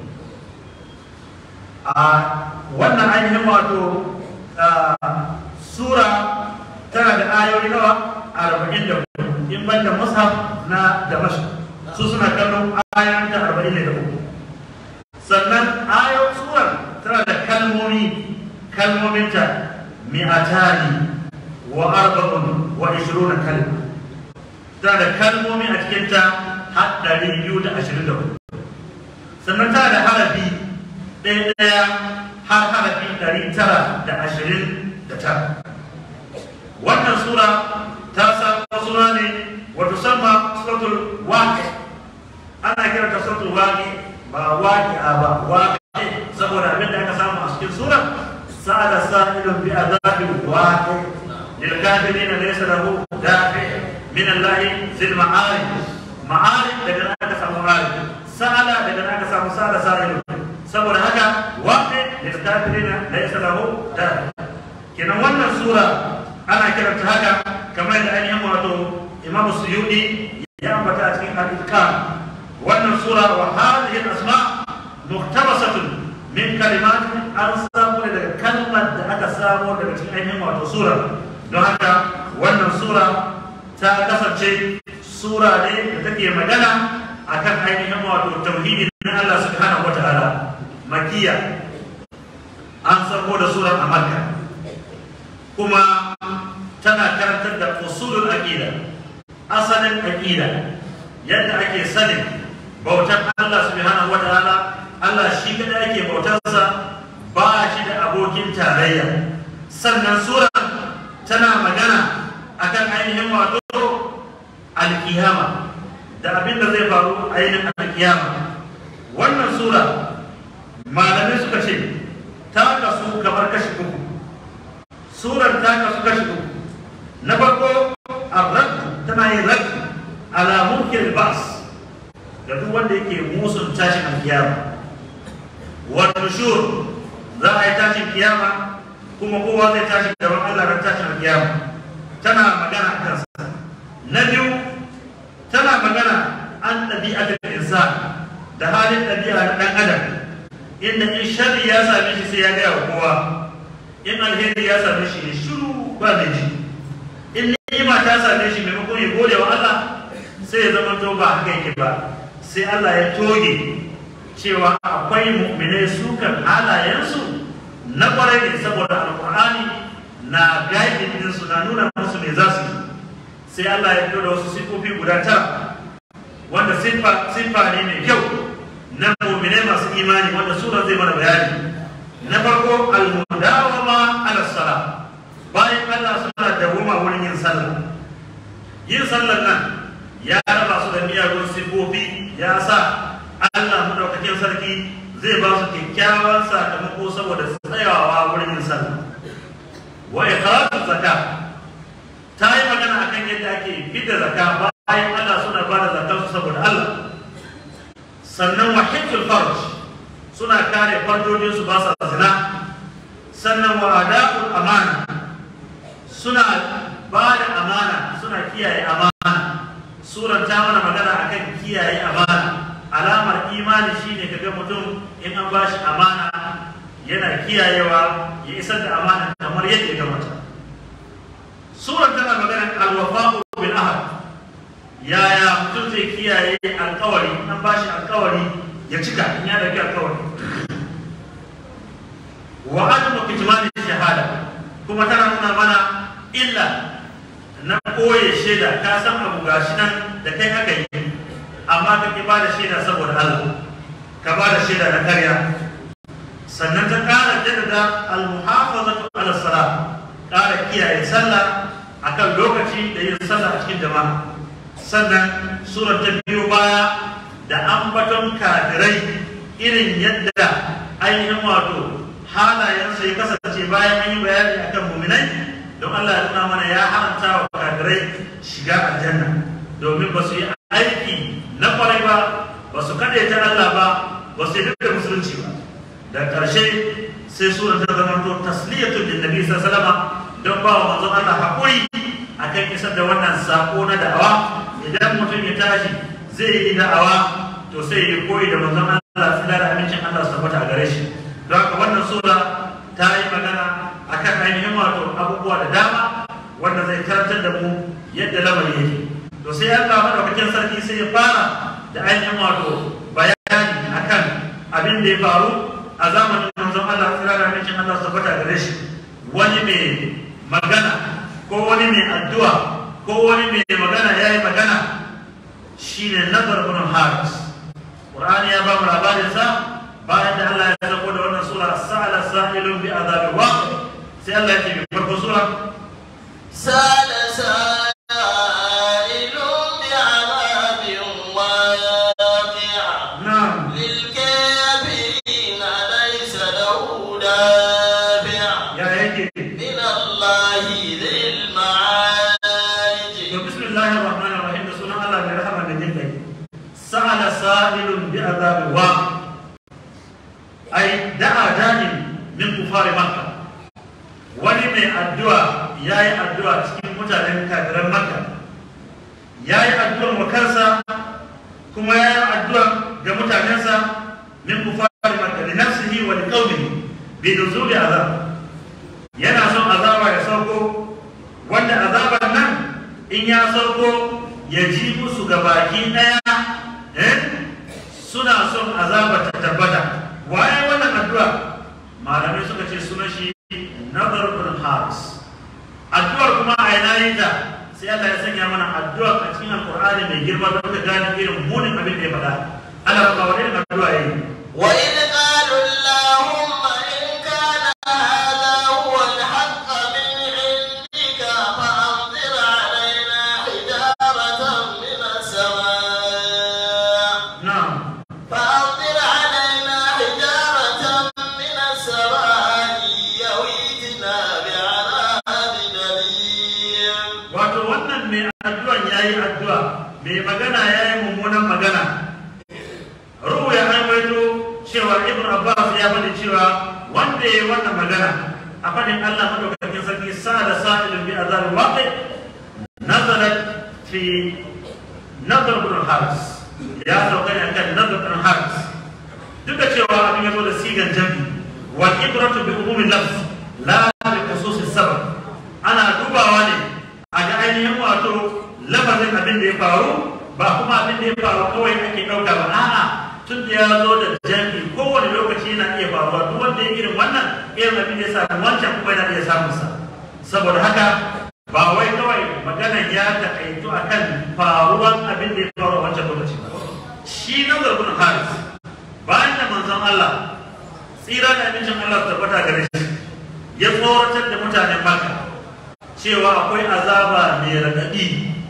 a wannan ainihin wato ah, sura tana da ayoyi nawa arba'in da hudu in ban da mushaf na damashi su suna kallon ayoyin da arba'in da uku sannan ayoyin surar tana da kalmomi kalmominta mi'atani wa arba'un wa ishiruna kalma tana da kalmomi a cikinta har ɗari biyu da ashirin da hudu sannan tana da harafi ɗaya ɗaya har harafi ɗari tara da ashirin da tara wannan sura ta samu suna ne wato sama suratul waqi ana kiranta suratul waqi ba waqi'a ba waqi saboda abin da aka samu a cikin sura sa'ala sa'ilun bi azabin waqi lil kafirin laysa lahu dafi min Allah zil ma'arij ma'arij daga nan aka samu ma'arij sa'ala daga nan aka samu sa'ala sa'ilun saboda haka waqi lil kafirin laysa lahu dafi kenan wannan sura ana kiranta haka kamar da ainihin wato imam suyudi ya ambata a cikin al-itqan wannan sura wa hadhihi al-asma muhtabasatun min kalimat an samu ne daga kalmar da aka samu daga cikin ainihin wato sura don haka wannan sura ta kasance sura ne da take magana akan ainihin wato tauhidi na Allah subhanahu wataala makiya an sako da surar a makka kuma tana karantar da usulul aqida asalin aqida yadda ake sanin bautar Allah subhanahu wa ta'ala Allah shi kada yake bautarsa ba shi da abokin tarayya sannan sura tana magana akan ainihin wato alkiyama da abin da zai faru a ainihin alkiyama wannan sura malamai suka ce ta kasu kamar kashi uku surar ta kasu kashi uku na farko arrad tana yin rad ala munkir bas da duk wanda yake musun tashin alkiyama wa nushur za a yi tashin kiyama kuma kowa zai tashi gaban Allah ran tashin alkiyama tana magana a kansa na biyu tana magana an ɗabi'atul insan da halin ɗabi'a na ɗan adam inda in sharri ya same shi sai ya gaya wa kowa in alheri ya same shi ne shiru ba mai ji in ni'ima ta same shi maimakon ya gode wa Allah sai ya zama to ba haka yake ba sai Allah ya toge cewa akwai mu'minai su kan halayensu na kwarai ne saboda alkur'ani na gaidin su na nuna musu me za su yi sai Allah ya fito da wasu sifofi guda tara wanda siffa siffa ne mai kyau na mu'minai masu imani wanda sura zai mana bayani na farko al-mudawama ala sala bayan Allah suna dawoma wurin yin sallah yin sallar nan ya raba su da miyagun siffofi ya sa Allah madaukakin sarki zai ba su kyakkyawan sakamako saboda tsayawa wurin yin sallah wa iqratu zakat ta yi magana akan yadda ake fidda zakka bayan Allah suna ba da zakar su saboda Allah sannan wa hifzul farj suna kare farjojin su ba sa zina sannan wa ada'ul amana suna ba da amana suna kiyaye amana suran ta mana magana akan kiyaye amana alamar imani shine kaga mutum in an bashi amana yana kiyayewa ya isar da amana kamar yadda ya kamata suran tana magana alwafa'u bil ahad yaya mutum zai kiyaye alkawari an bashi alkawari ya cika in ya dauki alkawari wa adamu kitmani shahada kuma tana nuna mana illa na koye shaida ka san abu gashi nan da kai aka yi amma ka ki bada shaida saboda Allah ka bada shaida na karya sannan ta kara jaddada al-muhafazatu ala salat kara kiyaye sallah akan lokaci da yin sallah a cikin jama'a sannan surar ta biyo baya da ambaton kafirai irin yadda ainihin wato halayensa ya kasance bayan an yi bayani akan muminai don Allah ya nuna mana ya haramta wa kafirai shiga aljanna domin ba su yi aiki na kwarai ba ba su ta Allah ba ba su yi da musulunci ba da ƙarshe sai surar ta zama to tasliyatun lin nabi sallallahu alaihi wasallam don ba wa manzon Allah hakuri akan isar da wannan sako na da'awa idan mutum ya tashi zai yi da'awa to sai ya koyi da manzon Allah sai da amincin Allah su tabbata a gare shi don haka wannan sura ta yi magana akan ainihin wato abubuwa da dama wanda zai karantar da mu yadda lamari yake to sai Allah madaukakin sarki sai ya fara da ainihin wato bayani akan abin da ya faru a zamanin manzon Allah sai da amincin Allah su tabbata a gare shi wani mai magana ko wani mai addu'a ko wani mai magana ya yi magana shi ne nazar bin haris ƙur'ani ya ba mu labarinsa bayan da Allah ya zako da wannan sura sa'ala sa'ilun bi azabi waqi sai Allah ya ce bi farko sura سأل سائل بعذاب واقع na'am للكافرين ليس له دافع ya yake من الله ذي المعارج to bismillahir rahmanir rahim da sunan Allah mai rahama da jin kai sa'ala sa'ilun bi azabi waqi ai da'a da'in min kufari makka wani mai addu'a ya yi addu'a cikin mutanen kafiran makka ya yi addu'ar wa kansa kuma ya yi addu'a ga mutanensa min kufari makka li nafsihi wa li qaumihi bi nuzuli azab yana son azaba ya sauko wanda azaban nan in ya sauko ya ji musu ga baki daya eh suna son azaba ta tabbata waye wannan addu'a malamai suka ce sunan shi nazar bin haris addu'ar kuma a yana yin ta sai Allah ya sanya mana addu'a a cikin alqur'ani mai girma da muka gane irin munin abin da ya faɗa ana kuma wani irin addu'a yayi وإذ قالوا اللهم إن كان هذا هو الحق من عندك فأمطر علينا حجارة من السماء na'am فأمطر علينا حجارة من السماء يويتنا بعذاب أليم wato wannan mai addu'an yayi addu'a mai magana yayi mummunan magana ruhu ya aiwaito cewa ibn abbas ya bani cewa wanda yayi wannan magana a fadin Allah madaukakin sarki sa da sa'ilun bi azab waqi nazalat fi nadr ibn haris ya sauka ne akan nadr ibn haris duk da cewa abin ya zo da sigan jami wal ibratu bi umumi lafz la bi khususis sabab ana dubawa ne a ga ainihin wato lafazin abin da ya faru ba kuma abin da ya faru kawai ake ɗauka ba a'a tun da ya zo da jami kowane lokaci yana iya faruwa duk wanda ya irin wannan irin abin da ya samu wancan kuma yana iya samun sa saboda haka ba wai kawai maganan ya takaitu akan faruwan abin da ya faru a wancan lokaci ba shi na zarbin haris bayan da manzon Allah tsira da abincin Allah su tabbata gare shi ya tsoratar da mutanen Makka cewa akwai azaba mai raɗaɗi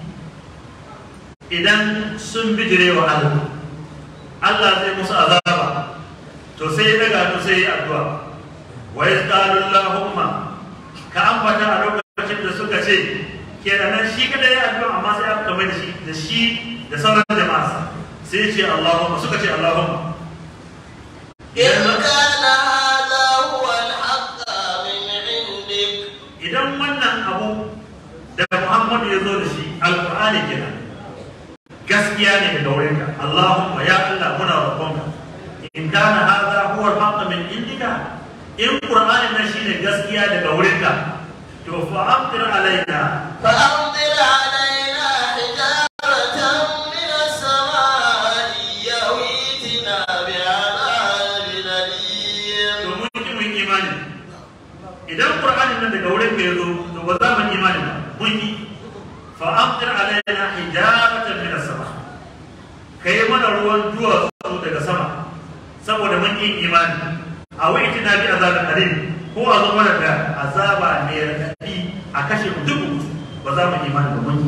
idan sun bijire wa Allah Allah zai musu azaba to sai ya daga to sai ya addu'a wa yasqalu Allahumma ka ambata a lokacin da suka ce kenan shi kada ya addu'a amma sai aka mai da shi da shi da sauran jama'a sai ya ce Allahumma suka ce Allahumma إن كان هذا هو الحق من عندك idan wannan abu da Muhammadu ya zo da shi alƙur'ani kenan gaskiya ne daga wurinka Allahumma ya Allah muna roƙonka in kana hadha huwa al-haqq min indika in qur'ani nan shine gaskiya daga wurinka to fa amtir alaina فأمطر علينا حجارة من السماء يويتنا بعذاب أليم to mun ki mun imani idan qur'ani nan daga wurinka ya zo to ba za mu imani ba mun yi fa amtir alaina hijaratan min as-sama kai mana ruwan duwatsu daga sama saboda mun yi imani a wai na bi azabin alim ko a zo mana da azaba mai raɗaɗi a kashe mu duk ba za mu imani ba mun yi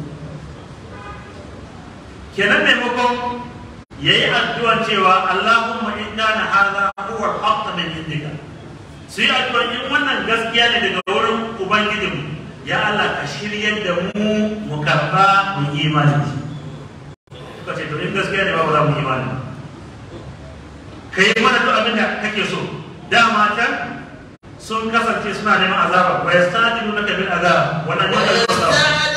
kenan maimakon ya yi addu'an cewa Allahumma in kana hadha huwa al-haqq min indika su yi addu'an in wannan gaskiya ne daga wurin ubangijinmu ya Allah ka shiryar da mu mu karba mu yi imani da shi suka ce to in gaskiya ne ba ba za mu yi imani ba ka yi mana duk abin da kake so dama can sun kasance suna neman azaba wa yastadilunaka bil azab wannan ne kalmar azaba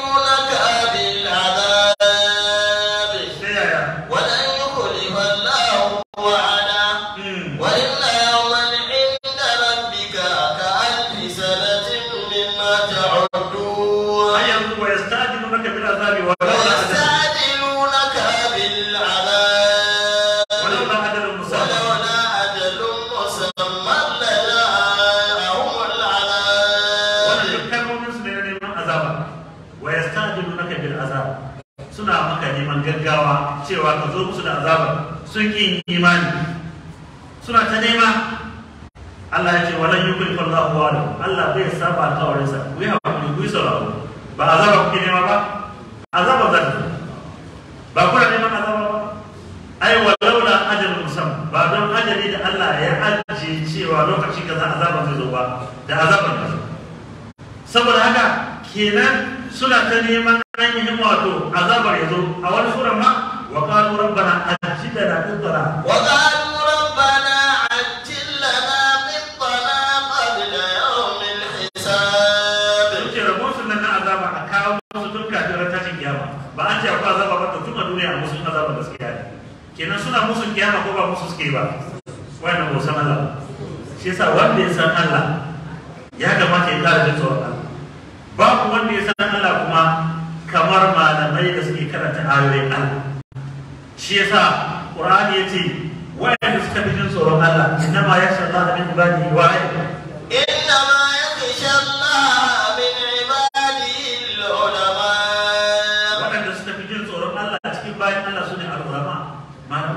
ويستعجلونك بالعذاب sai yaya ولن يخلف الله وعده Hmm. وإن يوما عند ربك كألف سنة مما تعدون har yanzu wa yastadilunaka bil azabi wa laula ajalun ويستعجلونك بالعذاب ولولا ajalun musamma ولولا أجل مسمى لجاءهم العذاب wannan duk kalmomin su ne na neman azaba wa yastadilunaka bil azab suna maka neman gaggawa cewa ka zo musu da azaba sun ki yin imani suna ta nema Allah ya ce walan yukhlifu Allahu wa'ada Allah bai saba alƙawarin sa ku yi hakuri ku yi sauraro ba azaba kuke nema ba azaba za ta zo. ba kuna neman azaba ba ai walaula ajalun musamman ba don ajali da Allah ya ajiye cewa lokaci kaza azaban zai zo ba da azaban ka zo saboda haka kenan suna ta neman ainihin wato azabar ya zo a wani sura ma wa qalu rabbana ajjilna qitana وقالوا ربنا عجل لنا قطنا قبل يوم الحساب ce rabon su nan na azaba a kawo musu tun kafin ran tashin kiyama ba an ce akwai azaba ba to tun a duniya musu azaba gaskiya ne kenan suna musu kiyama ko ba musu suke ba wannan ba san Allah ba. shi yasa wanda ya san Allah ya kamata ya kara jin tsoron Allah babu wanda ya san Allah kuma kamar malamai da suke karanta ayoyin Allah shi yasa Qur'ani yace wayanda suka fi jin tsoron Allah innama yasha Allah min ibadihi wahid إنما يخشى الله من عباده العلماء waɗanda suka fi jin tsoron Allah cikin bayan Allah su ne al'ulama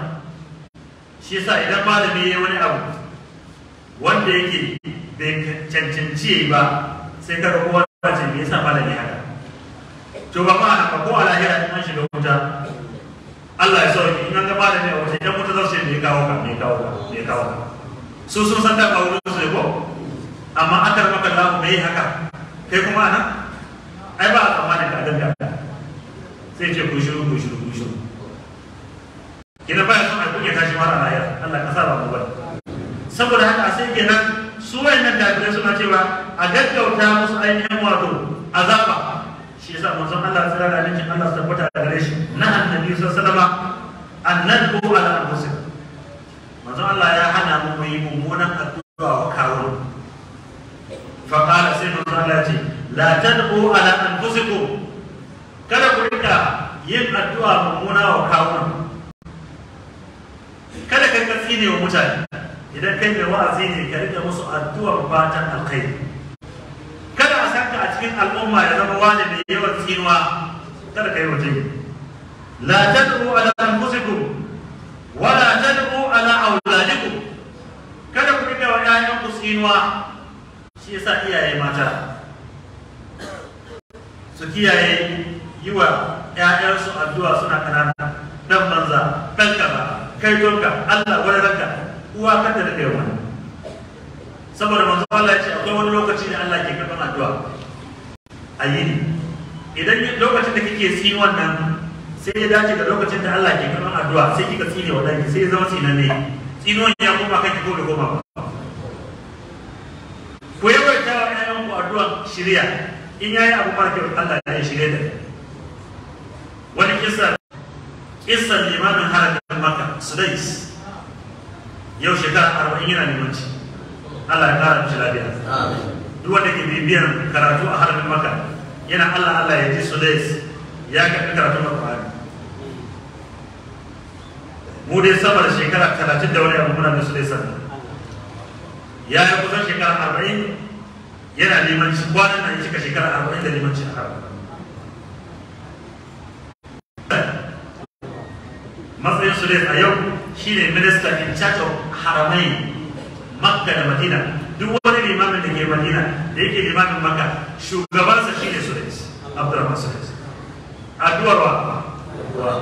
shi yasa idan malami ya wani abu wanda yake bai cancanci ya yi ba sai ka ga kowa ce me yasa malami haka to ba ma haka ko a lahira in an shiga wuta Allah ya sauke in an ga malami a wuta idan wuta za su ce me kawo ka me kawo ka me kawo ka su sun san da ba wurin su ne ko amma akar maka lahu me haka kai kuma ana ai ba a tsammanin ka danka sai ce ku shiru ku shiru ku shiru kina baya son a kuke tashi mara lahira Allah ka sa ba mu bane saboda haka sai kenan su wayannan kafirai suna cewa a gaggauta musu ainihin wato azaba shi yasa manzon Allah tsira da alaikin Allah su tabbata da gare shi na annabi sallallahu alaihi wasallam annadu ala anfusihim manzon Allah ya hana mu mu yi mummunan addu'a wa kawo fa qala sai manzon Allah ya ce la tad'u ala anfusikum kada ku rika yin addu'a mummuna wa kawo kada ka tsine wa mutane idan kai mai wa'azi ne ka rika musu addu'ar fatan alkhairi kada a sanka a cikin al'umma ya zama wani mai yawan tsinuwa kada ka yi waje la tad'u ala anfusikum wa la tad'u ala auladikum kada ku rika wa ƴaƴan ku tsinuwa shi yasa iyaye mata su kiyaye yi wa ƴaƴansu addu'a suna kanana dan banza dan kaza kai tonka Allah wani ranka uwa kanta da kai wani saboda manzo Allah ya ce akwai wani lokaci da Allah ke karɓar addu'a a yini idan lokacin da kike tsini wannan sai ya dace da lokacin da Allah ke karɓar addu'a sai kika tsine wa danki sai ya zama tsinanne tsinuwan ya koma kanki ko da koma ku yawaita wa ƴaƴan ku addu'a shirya in yayi abu mara kyau Allah ya shirye da wani kisa kisan limamin haramin Makka Sudais yau shekara arba'in yana limanci Allah ya kara mishi lafiya duk wanda ke bibiyan karatu a harbin maka yana Allah Allah ya ji su dais ya karɓi karatu na Qur'ani mu dai sama da shekara talatin da wani abu muna da su dai sannan ya yi kusan shekara arba'in yana limanci kwanan nan ya cika shekara arba'in da limanci a harbin matsayin su dai a yau shine minister in charge of haramai makka da madina duk wani limamin da ke madina da yake limamin makka shugabansa shine sudais abdurrahman sudais addu'ar wa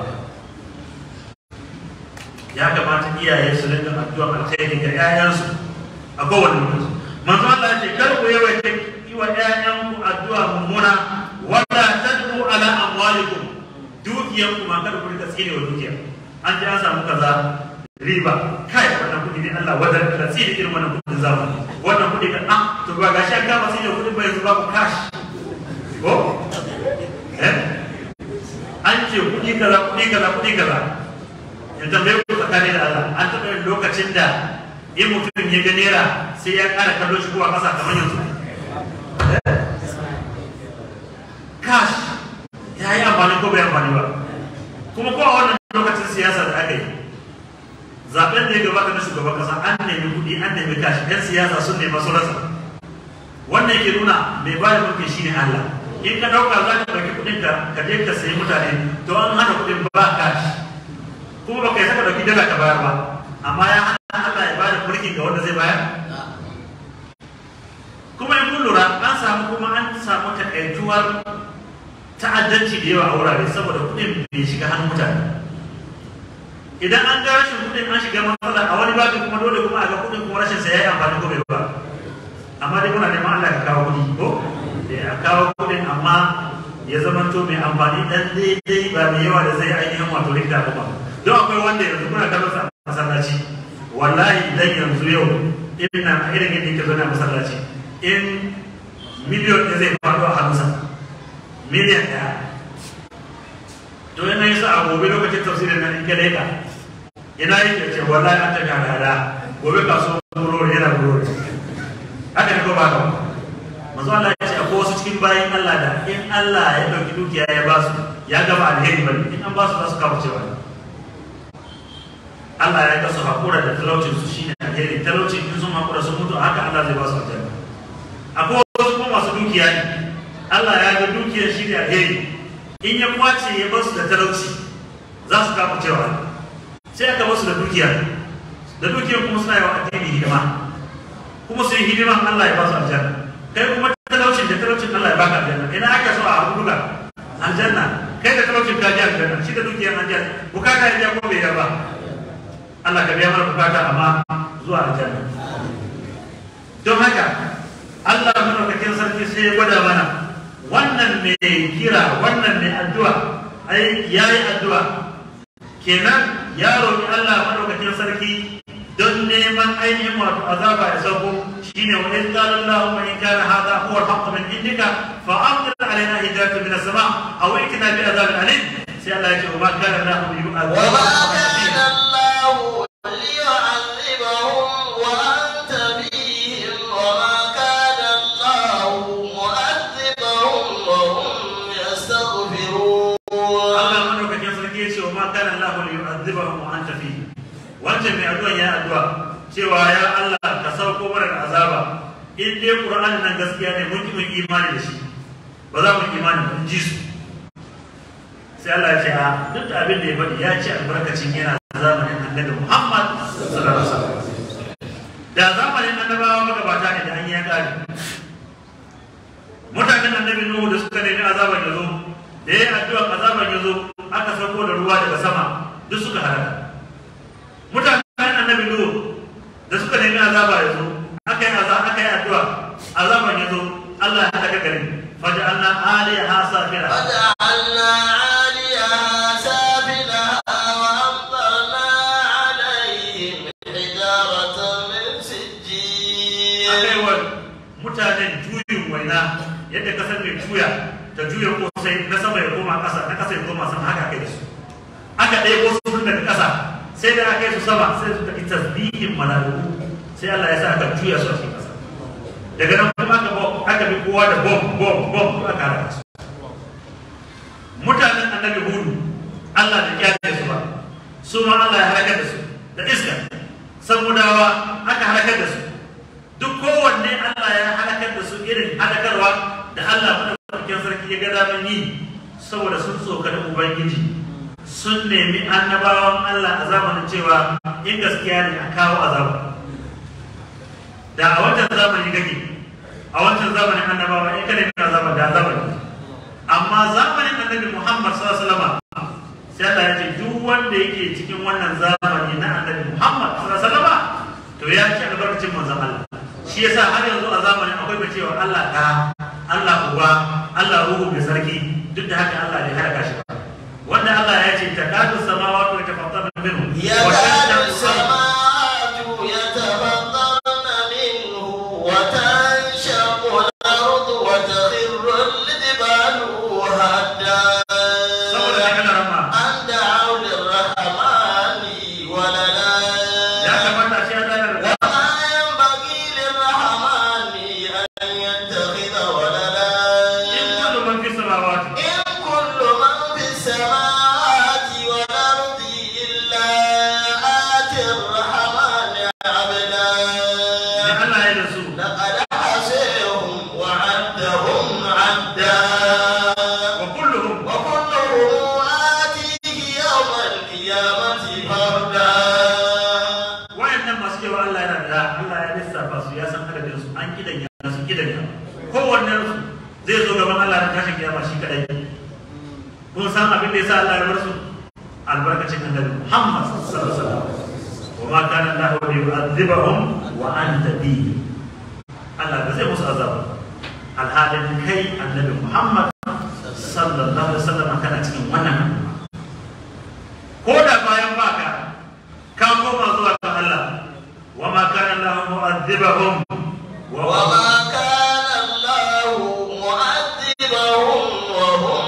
ya kamata iyaye su rinka addu'ar alkhairi ga 'ya'yansu a kowane lokaci manzo Allah ya ce kar ku yawaita yi wa 'ya'yanku addu'a mummuna wala tad'u ala amwalikum dukiyanku ma kada ku rika tsine wa dukiya an ji an samu kaza riba kai wannan kudi ne Allah wadar da tsiri irin wannan kudin zamani wannan kudi kan ah to ba gashi an kama sai da kudin bai yanzu babu cash ko eh an ce kudi kaza kudi kaza kudi kaza ya tambaye ku tsakani da Allah an taɓa yin lokacin da in mutum ya ga naira sai ya ƙara kallo shi ko a ƙasa kamar yanzu cash ya yi amfani ko bai amfani ba kuma ko a wannan lokacin siyasa da aka yi zaben da ya gabata na shugaban kasa an nemi kuɗi an nemi kashi yan siyasa sun nema su rasa wannan yake nuna mai bada mulki shine Allah in ka ɗauka za ka ɗauki kuɗin ka ka je ka sayi mutane to an hana kuɗin ba kashi kuma ba ka yi saka ɗauki dala ka bayar ba amma ya hana Allah ya bada mulki ga wanda zai bayar kuma in kun lura an samu kuma an samu takaituwar ta'addanci da yawa a wurare saboda kuɗin bai shiga hannun mutane idan an ga rashin kuɗin an shiga matsala a wani babin kuma dole kuma a ga kuɗin kuma rashin sa yayi amfani ko bai ba amma dai muna neman Allah ka kawo kuɗi ko eh a kawo kuɗin amma ya zama to mai amfani dan daidai ba mai yawa da zai ainihin wato rikta kuma don akwai wanda yanzu muna kallon sa a masallaci wallahi idan yanzu yau ina a irin yadda yake zo na masallaci in miliyon ɗaya zai faɗo a hannunsa miliyan ɗaya to yana yi sa a gobe lokacin tafsirin nan in ka leka ina yake ce wallahi an ta gada gobe kaso burori yana burori haka ne ko ba ka manzo Allah ya ce akwai wasu cikin bayin Allah da in Allah ya dauki dukiya ya ba su ya gaba alheri bane in an ba su za su kawo cewa Allah ya kasu hakura da talaucin su shine alheri talaucin in sun hakura sun mutu haka Allah zai ba su aljanna akwai wasu kuma masu dukiya ne Allah ya ga dukiyar shi ne alheri in ya kwace ya basu da talauci za su kama cewa sai aka basu da dukiya da dukiyar kuma suna yawa addini hidima kuma su yi hidiman Allah ya ba su aljanna kai kuma talaucin da talaucin Allah ya baka aljanna ina ake so a abu duka aljanna kai da talaucin ka ji aljanna shi da dukiyar aljanna bukata ya biya ko bai yarba Allah ka biya mana bukata amma zuwa aljanna don haka Allah madaukakin sarki sai ya gwada mana wannan mai kira wannan mai addu'a ai yayi addu'a kenan ya roƙi Allah madaukakin sarki don neman ainihin wato azaba ya sauko shine wa in qala Allahumma in kana hadha huwa al-haqq min indika fa amtir alaina hijaratan min as-sama' aw itina bi azabin alim sai Allah ya ce wa ma kana Allahu yu'adhibuhum wa anta fihim wa ma kana Allahu liyu'adhibahum wa anta fihim wancan mai addu'a ya addu'a cewa ya Allah ka sauko mana da azaba in dai Qur'ani nan gaskiya ne mun ki mun imani da shi ba za mu imani ba in ji su sai Allah ya ce a duk da abin da ya faɗi ya ce albarkacin yana zamanin annabi Muhammad sallallahu alaihi wasallam da zamanin annabawa magabata ne da an yi ya kare mutanen annabi Nuhu da suka nemi azaban ya zo da ya addu'a azaban ya zo aka sauko da ruwa daga sama duk suka halaka mutanen annabi Nuhu da suka nemi azaba ya zo aka yi azaba aka yi addu'a azaban ya zo Allah ya halaka garin faja'alna aliyaha safira فجعلنا عاليها سافلها وأمطرنا عليهم حجارة من سجيل aka yi wa mutanen juyin waina yadda kasar mai juya ta juya kosai na sama ya koma ƙasa na ƙasa ya koma sama haka aka yi da su aka ɗaya ko su daga ƙasa sai da aka yi su sama sai su tafi tasbihin mala'iku sai Allah ya sa aka juya su a cikin ƙasa daga nan kuma aka bo aka bi kowa da bom bom bom ko aka halaka su mutanen annabi hudu Allah da kyale su ba su ma Allah ya halakar da su da iska samudawa aka halakar da su duk kowanne Allah ya halakar da su irin halakarwa da Allah madaukakin sarki ya ga daman yi saboda sun tsokani ubangiji sun nemi annabawan Allah a zamanin cewa in gaskiya ne a kawo azaba da a wancan zamani kake a wancan zamanin annabawa in ka nemi azaba da azaba ne amma zamanin annabi Muhammad sallallahu alaihi wasallam sai Allah ya ce duk wanda yake cikin wannan zamani na annabi Muhammad sallallahu alaihi wasallam to ya ci albarkacin manzon Allah shi yasa har yanzu a zamanin akwai mai cewa Allah ka Allah uba Allah ruhu mai sarki duk da haka Allah bai halaka shi ba wanda Allah ya ce takadu samawati wa tafattarna minhu wa يكاد tashaqqu السماوات يتفطرن منه وتنشق الأرض وتخر الجبال هدا saboda haka na rama أن دعوا للرحمن ولدا ya kamata shi ya dana da وما ينبغي للرحمن أن يتخذ ولدا in kullu man fi samawati إن كل من في السماوات والأرض إلا آتي الرحمن عبدا ne Allah ya da su لقد حصيهم وعدهم عدا wa kulluhum وكلهم آتيه يوم القيامة فردا wayannan masu cewa Allah yana da Allah ya lissafa su ya san adadin su an kidan ya su kidan ya kowanne su zai zo gaban Allah da tashin kiyama shi kadai kun san abin da yasa Allah ya bar su albarkacin annabi Muhammad sallallahu alaihi wasallam wa ma kana Allah yu'adhibuhum wa anta bihi Allah ba zai musu azaba alhalin kai annabi Muhammad sallallahu alaihi wasallam kana cikin wannan al'umma ko da bayan baka ka koma zuwa ga Allah wa ma kana Allah mu'adhibahum wa وما كان الله معذبهم وهم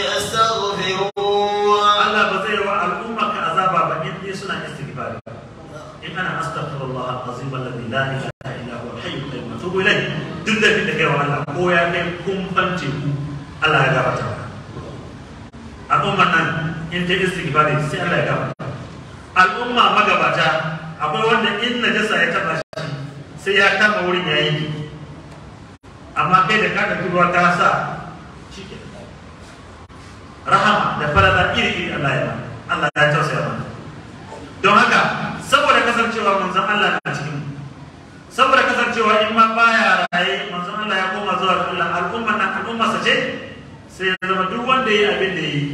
يستغفرون Allah ba zai wa al'umma ka azaba ba in dai suna istighfar in ana astaghfirullah al-azim alladhi la ilaha illa huwa al-hayy al-qayyum wa atubu ilayh duk da kike kai wa Allah ko ya kai kun fance ku Allah ya gafarta maka al'umman nan in ta istighfar sai Allah ya gafarta al'umma magabata akwai wanda in najasa ya taba shi sai ya kama wurin ya yi amma kai da ka ɗauki ruwa ka sa shi ke rahama da farada iri iri Allah ya mana Allah ya tausaya mana don haka saboda saboda kasancewa manzon Allah na cikin mu saboda kasancewa in ma baya raye manzon Allah ya koma zuwa ga Allah al'umma na al'umma sa ce sai ya zama duk wanda yayi abin da yi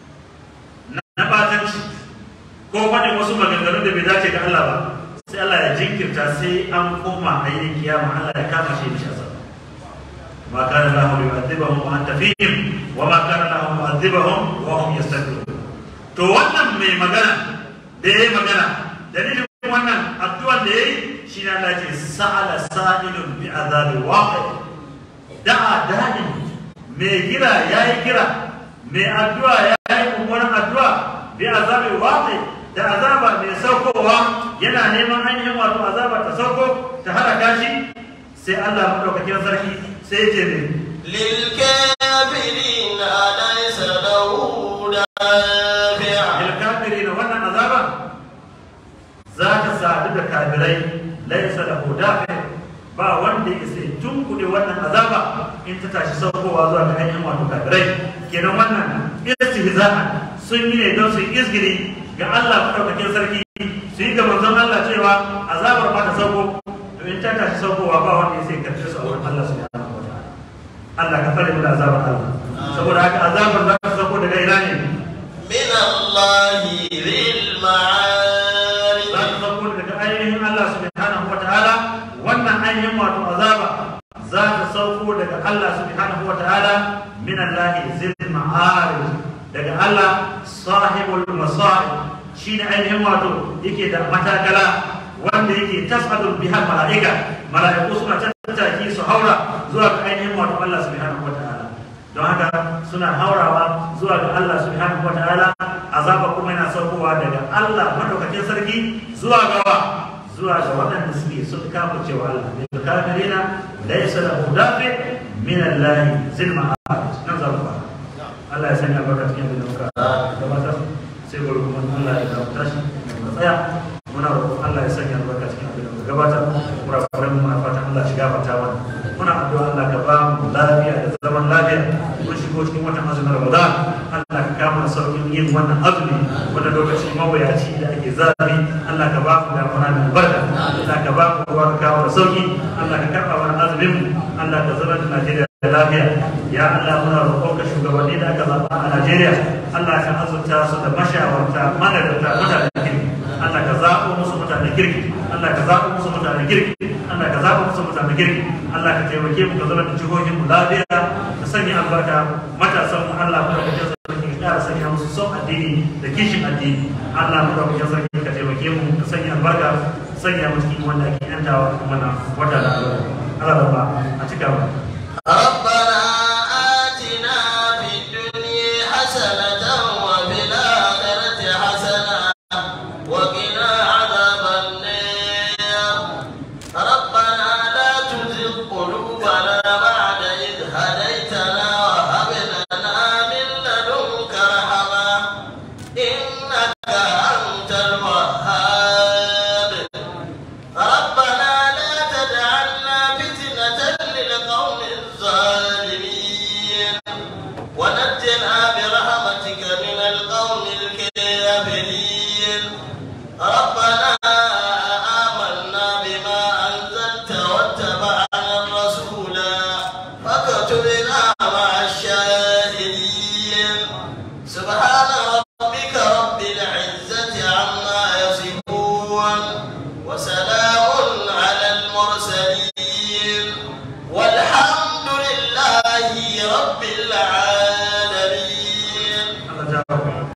na batanci ko faɗin wasu maganganun da bai dace ga Allah ba sai Allah ya jinkirta sai an koma a yi kiyama Allah ya kama shi da shasa ma kana lahu yu'adhibuhum wa anta fihim wa ma kana lahu mu'adhibuhum wa hum yastaghfirun to wannan mai magana da yayi magana dalilin wannan addu'ar da yayi shi ne Allah ce sa'ala sa'ilun bi azabi waqi da'a da'in mai gira yayi gira mai addu'a yayi kumburin addu'a bi azabi waqi da azaba mai saukowa yana neman hanyar wato azaba ta sauko ta halaka shi sai Allah madaukakin sarki sai ya ce ne للكافرين ليس له دافع lilkafirin wannan azaba za ta sadu da kafirai laisa da dafi ba wanda ya sai tunkuɗe wannan azaba in ta tashi saukowa zuwa ga ainihin wato kafirai kenan wannan istihza'an sun yi ne don su yi izgiri ga Allah madaukakin sarki su yi ga manzon Allah cewa azabar ba ta sauko to in ta tashi saukowa ba wanda ya sai karfe su a wurin Allah subhanahu wa ta'ala Allah ka tsare mu da azabar Allah saboda haka azabar za ta sauko daga ina ne من الله ذي المعارج za ta sauko daga ainihin Allah subhanahu wata'ala wannan ainihin wato azaba za ta sauko daga Allah subhanahu wata'ala min Allah zil ma'arij daga Allah sahibul masa'ib shine ainihin wato yake da matakala wanda yake tas'adul biha mala'ika mala'iku suna tattaki su haura zuwa ga ainihin wato Allah subhanahu wata'ala don haka suna haurawa zuwa ga Allah subhanahu wa ta'ala azaba kuma yana saukowa daga Allah madaukakin sarki zuwa gawa zuwa ga waɗanda suke sun kafa cewa Allah ne da kafirina laysa lahu dafi min Allah zil ma'arij nan za mu fara Allah ya sanya barka cikin da muka gabatar sai gobe kuma Allah ya kawo tashi mu tsaya muna roƙon Allah ya sanya barka cikin abin da muka gabatar muna fara muna fatan Allah shiga fata mana muna addu'a Allah ka ba mu lafiya da zaman lafiya mun shigo cikin watan azumin Ramadan Allah ka kama saukin yin wannan azumi wanda lokaci mawayaci da ake zafi Allah ka ba mu damuna da albarka Allah ka ba mu ruwa ka kawo da sauki Allah ka karɓa mana azumin mu Allah ka zama da Najeriya da lafiya ya Allah muna roƙon ka shugabanni da aka zaɓa a Najeriya Allah ka azurta su da mashawarta madadata mutanen kirki Allah ka zaɓo musu mutanen kirki Allah ka zaɓo musu mutanen kirki Allah ka zaɓo musu mutanen kirki Allah ka taimake mu ka zama da jihohin mu lafiya ka sanya albarka matasan mu Allah mu da sarki ka ƙara sanya musu son addini da kishin addini Allah mu da sarki ka taimake mu ka sanya albarka sanya mu cikin wanda ake yantawa kuma na wata da Allah Allah ba a cika ba رب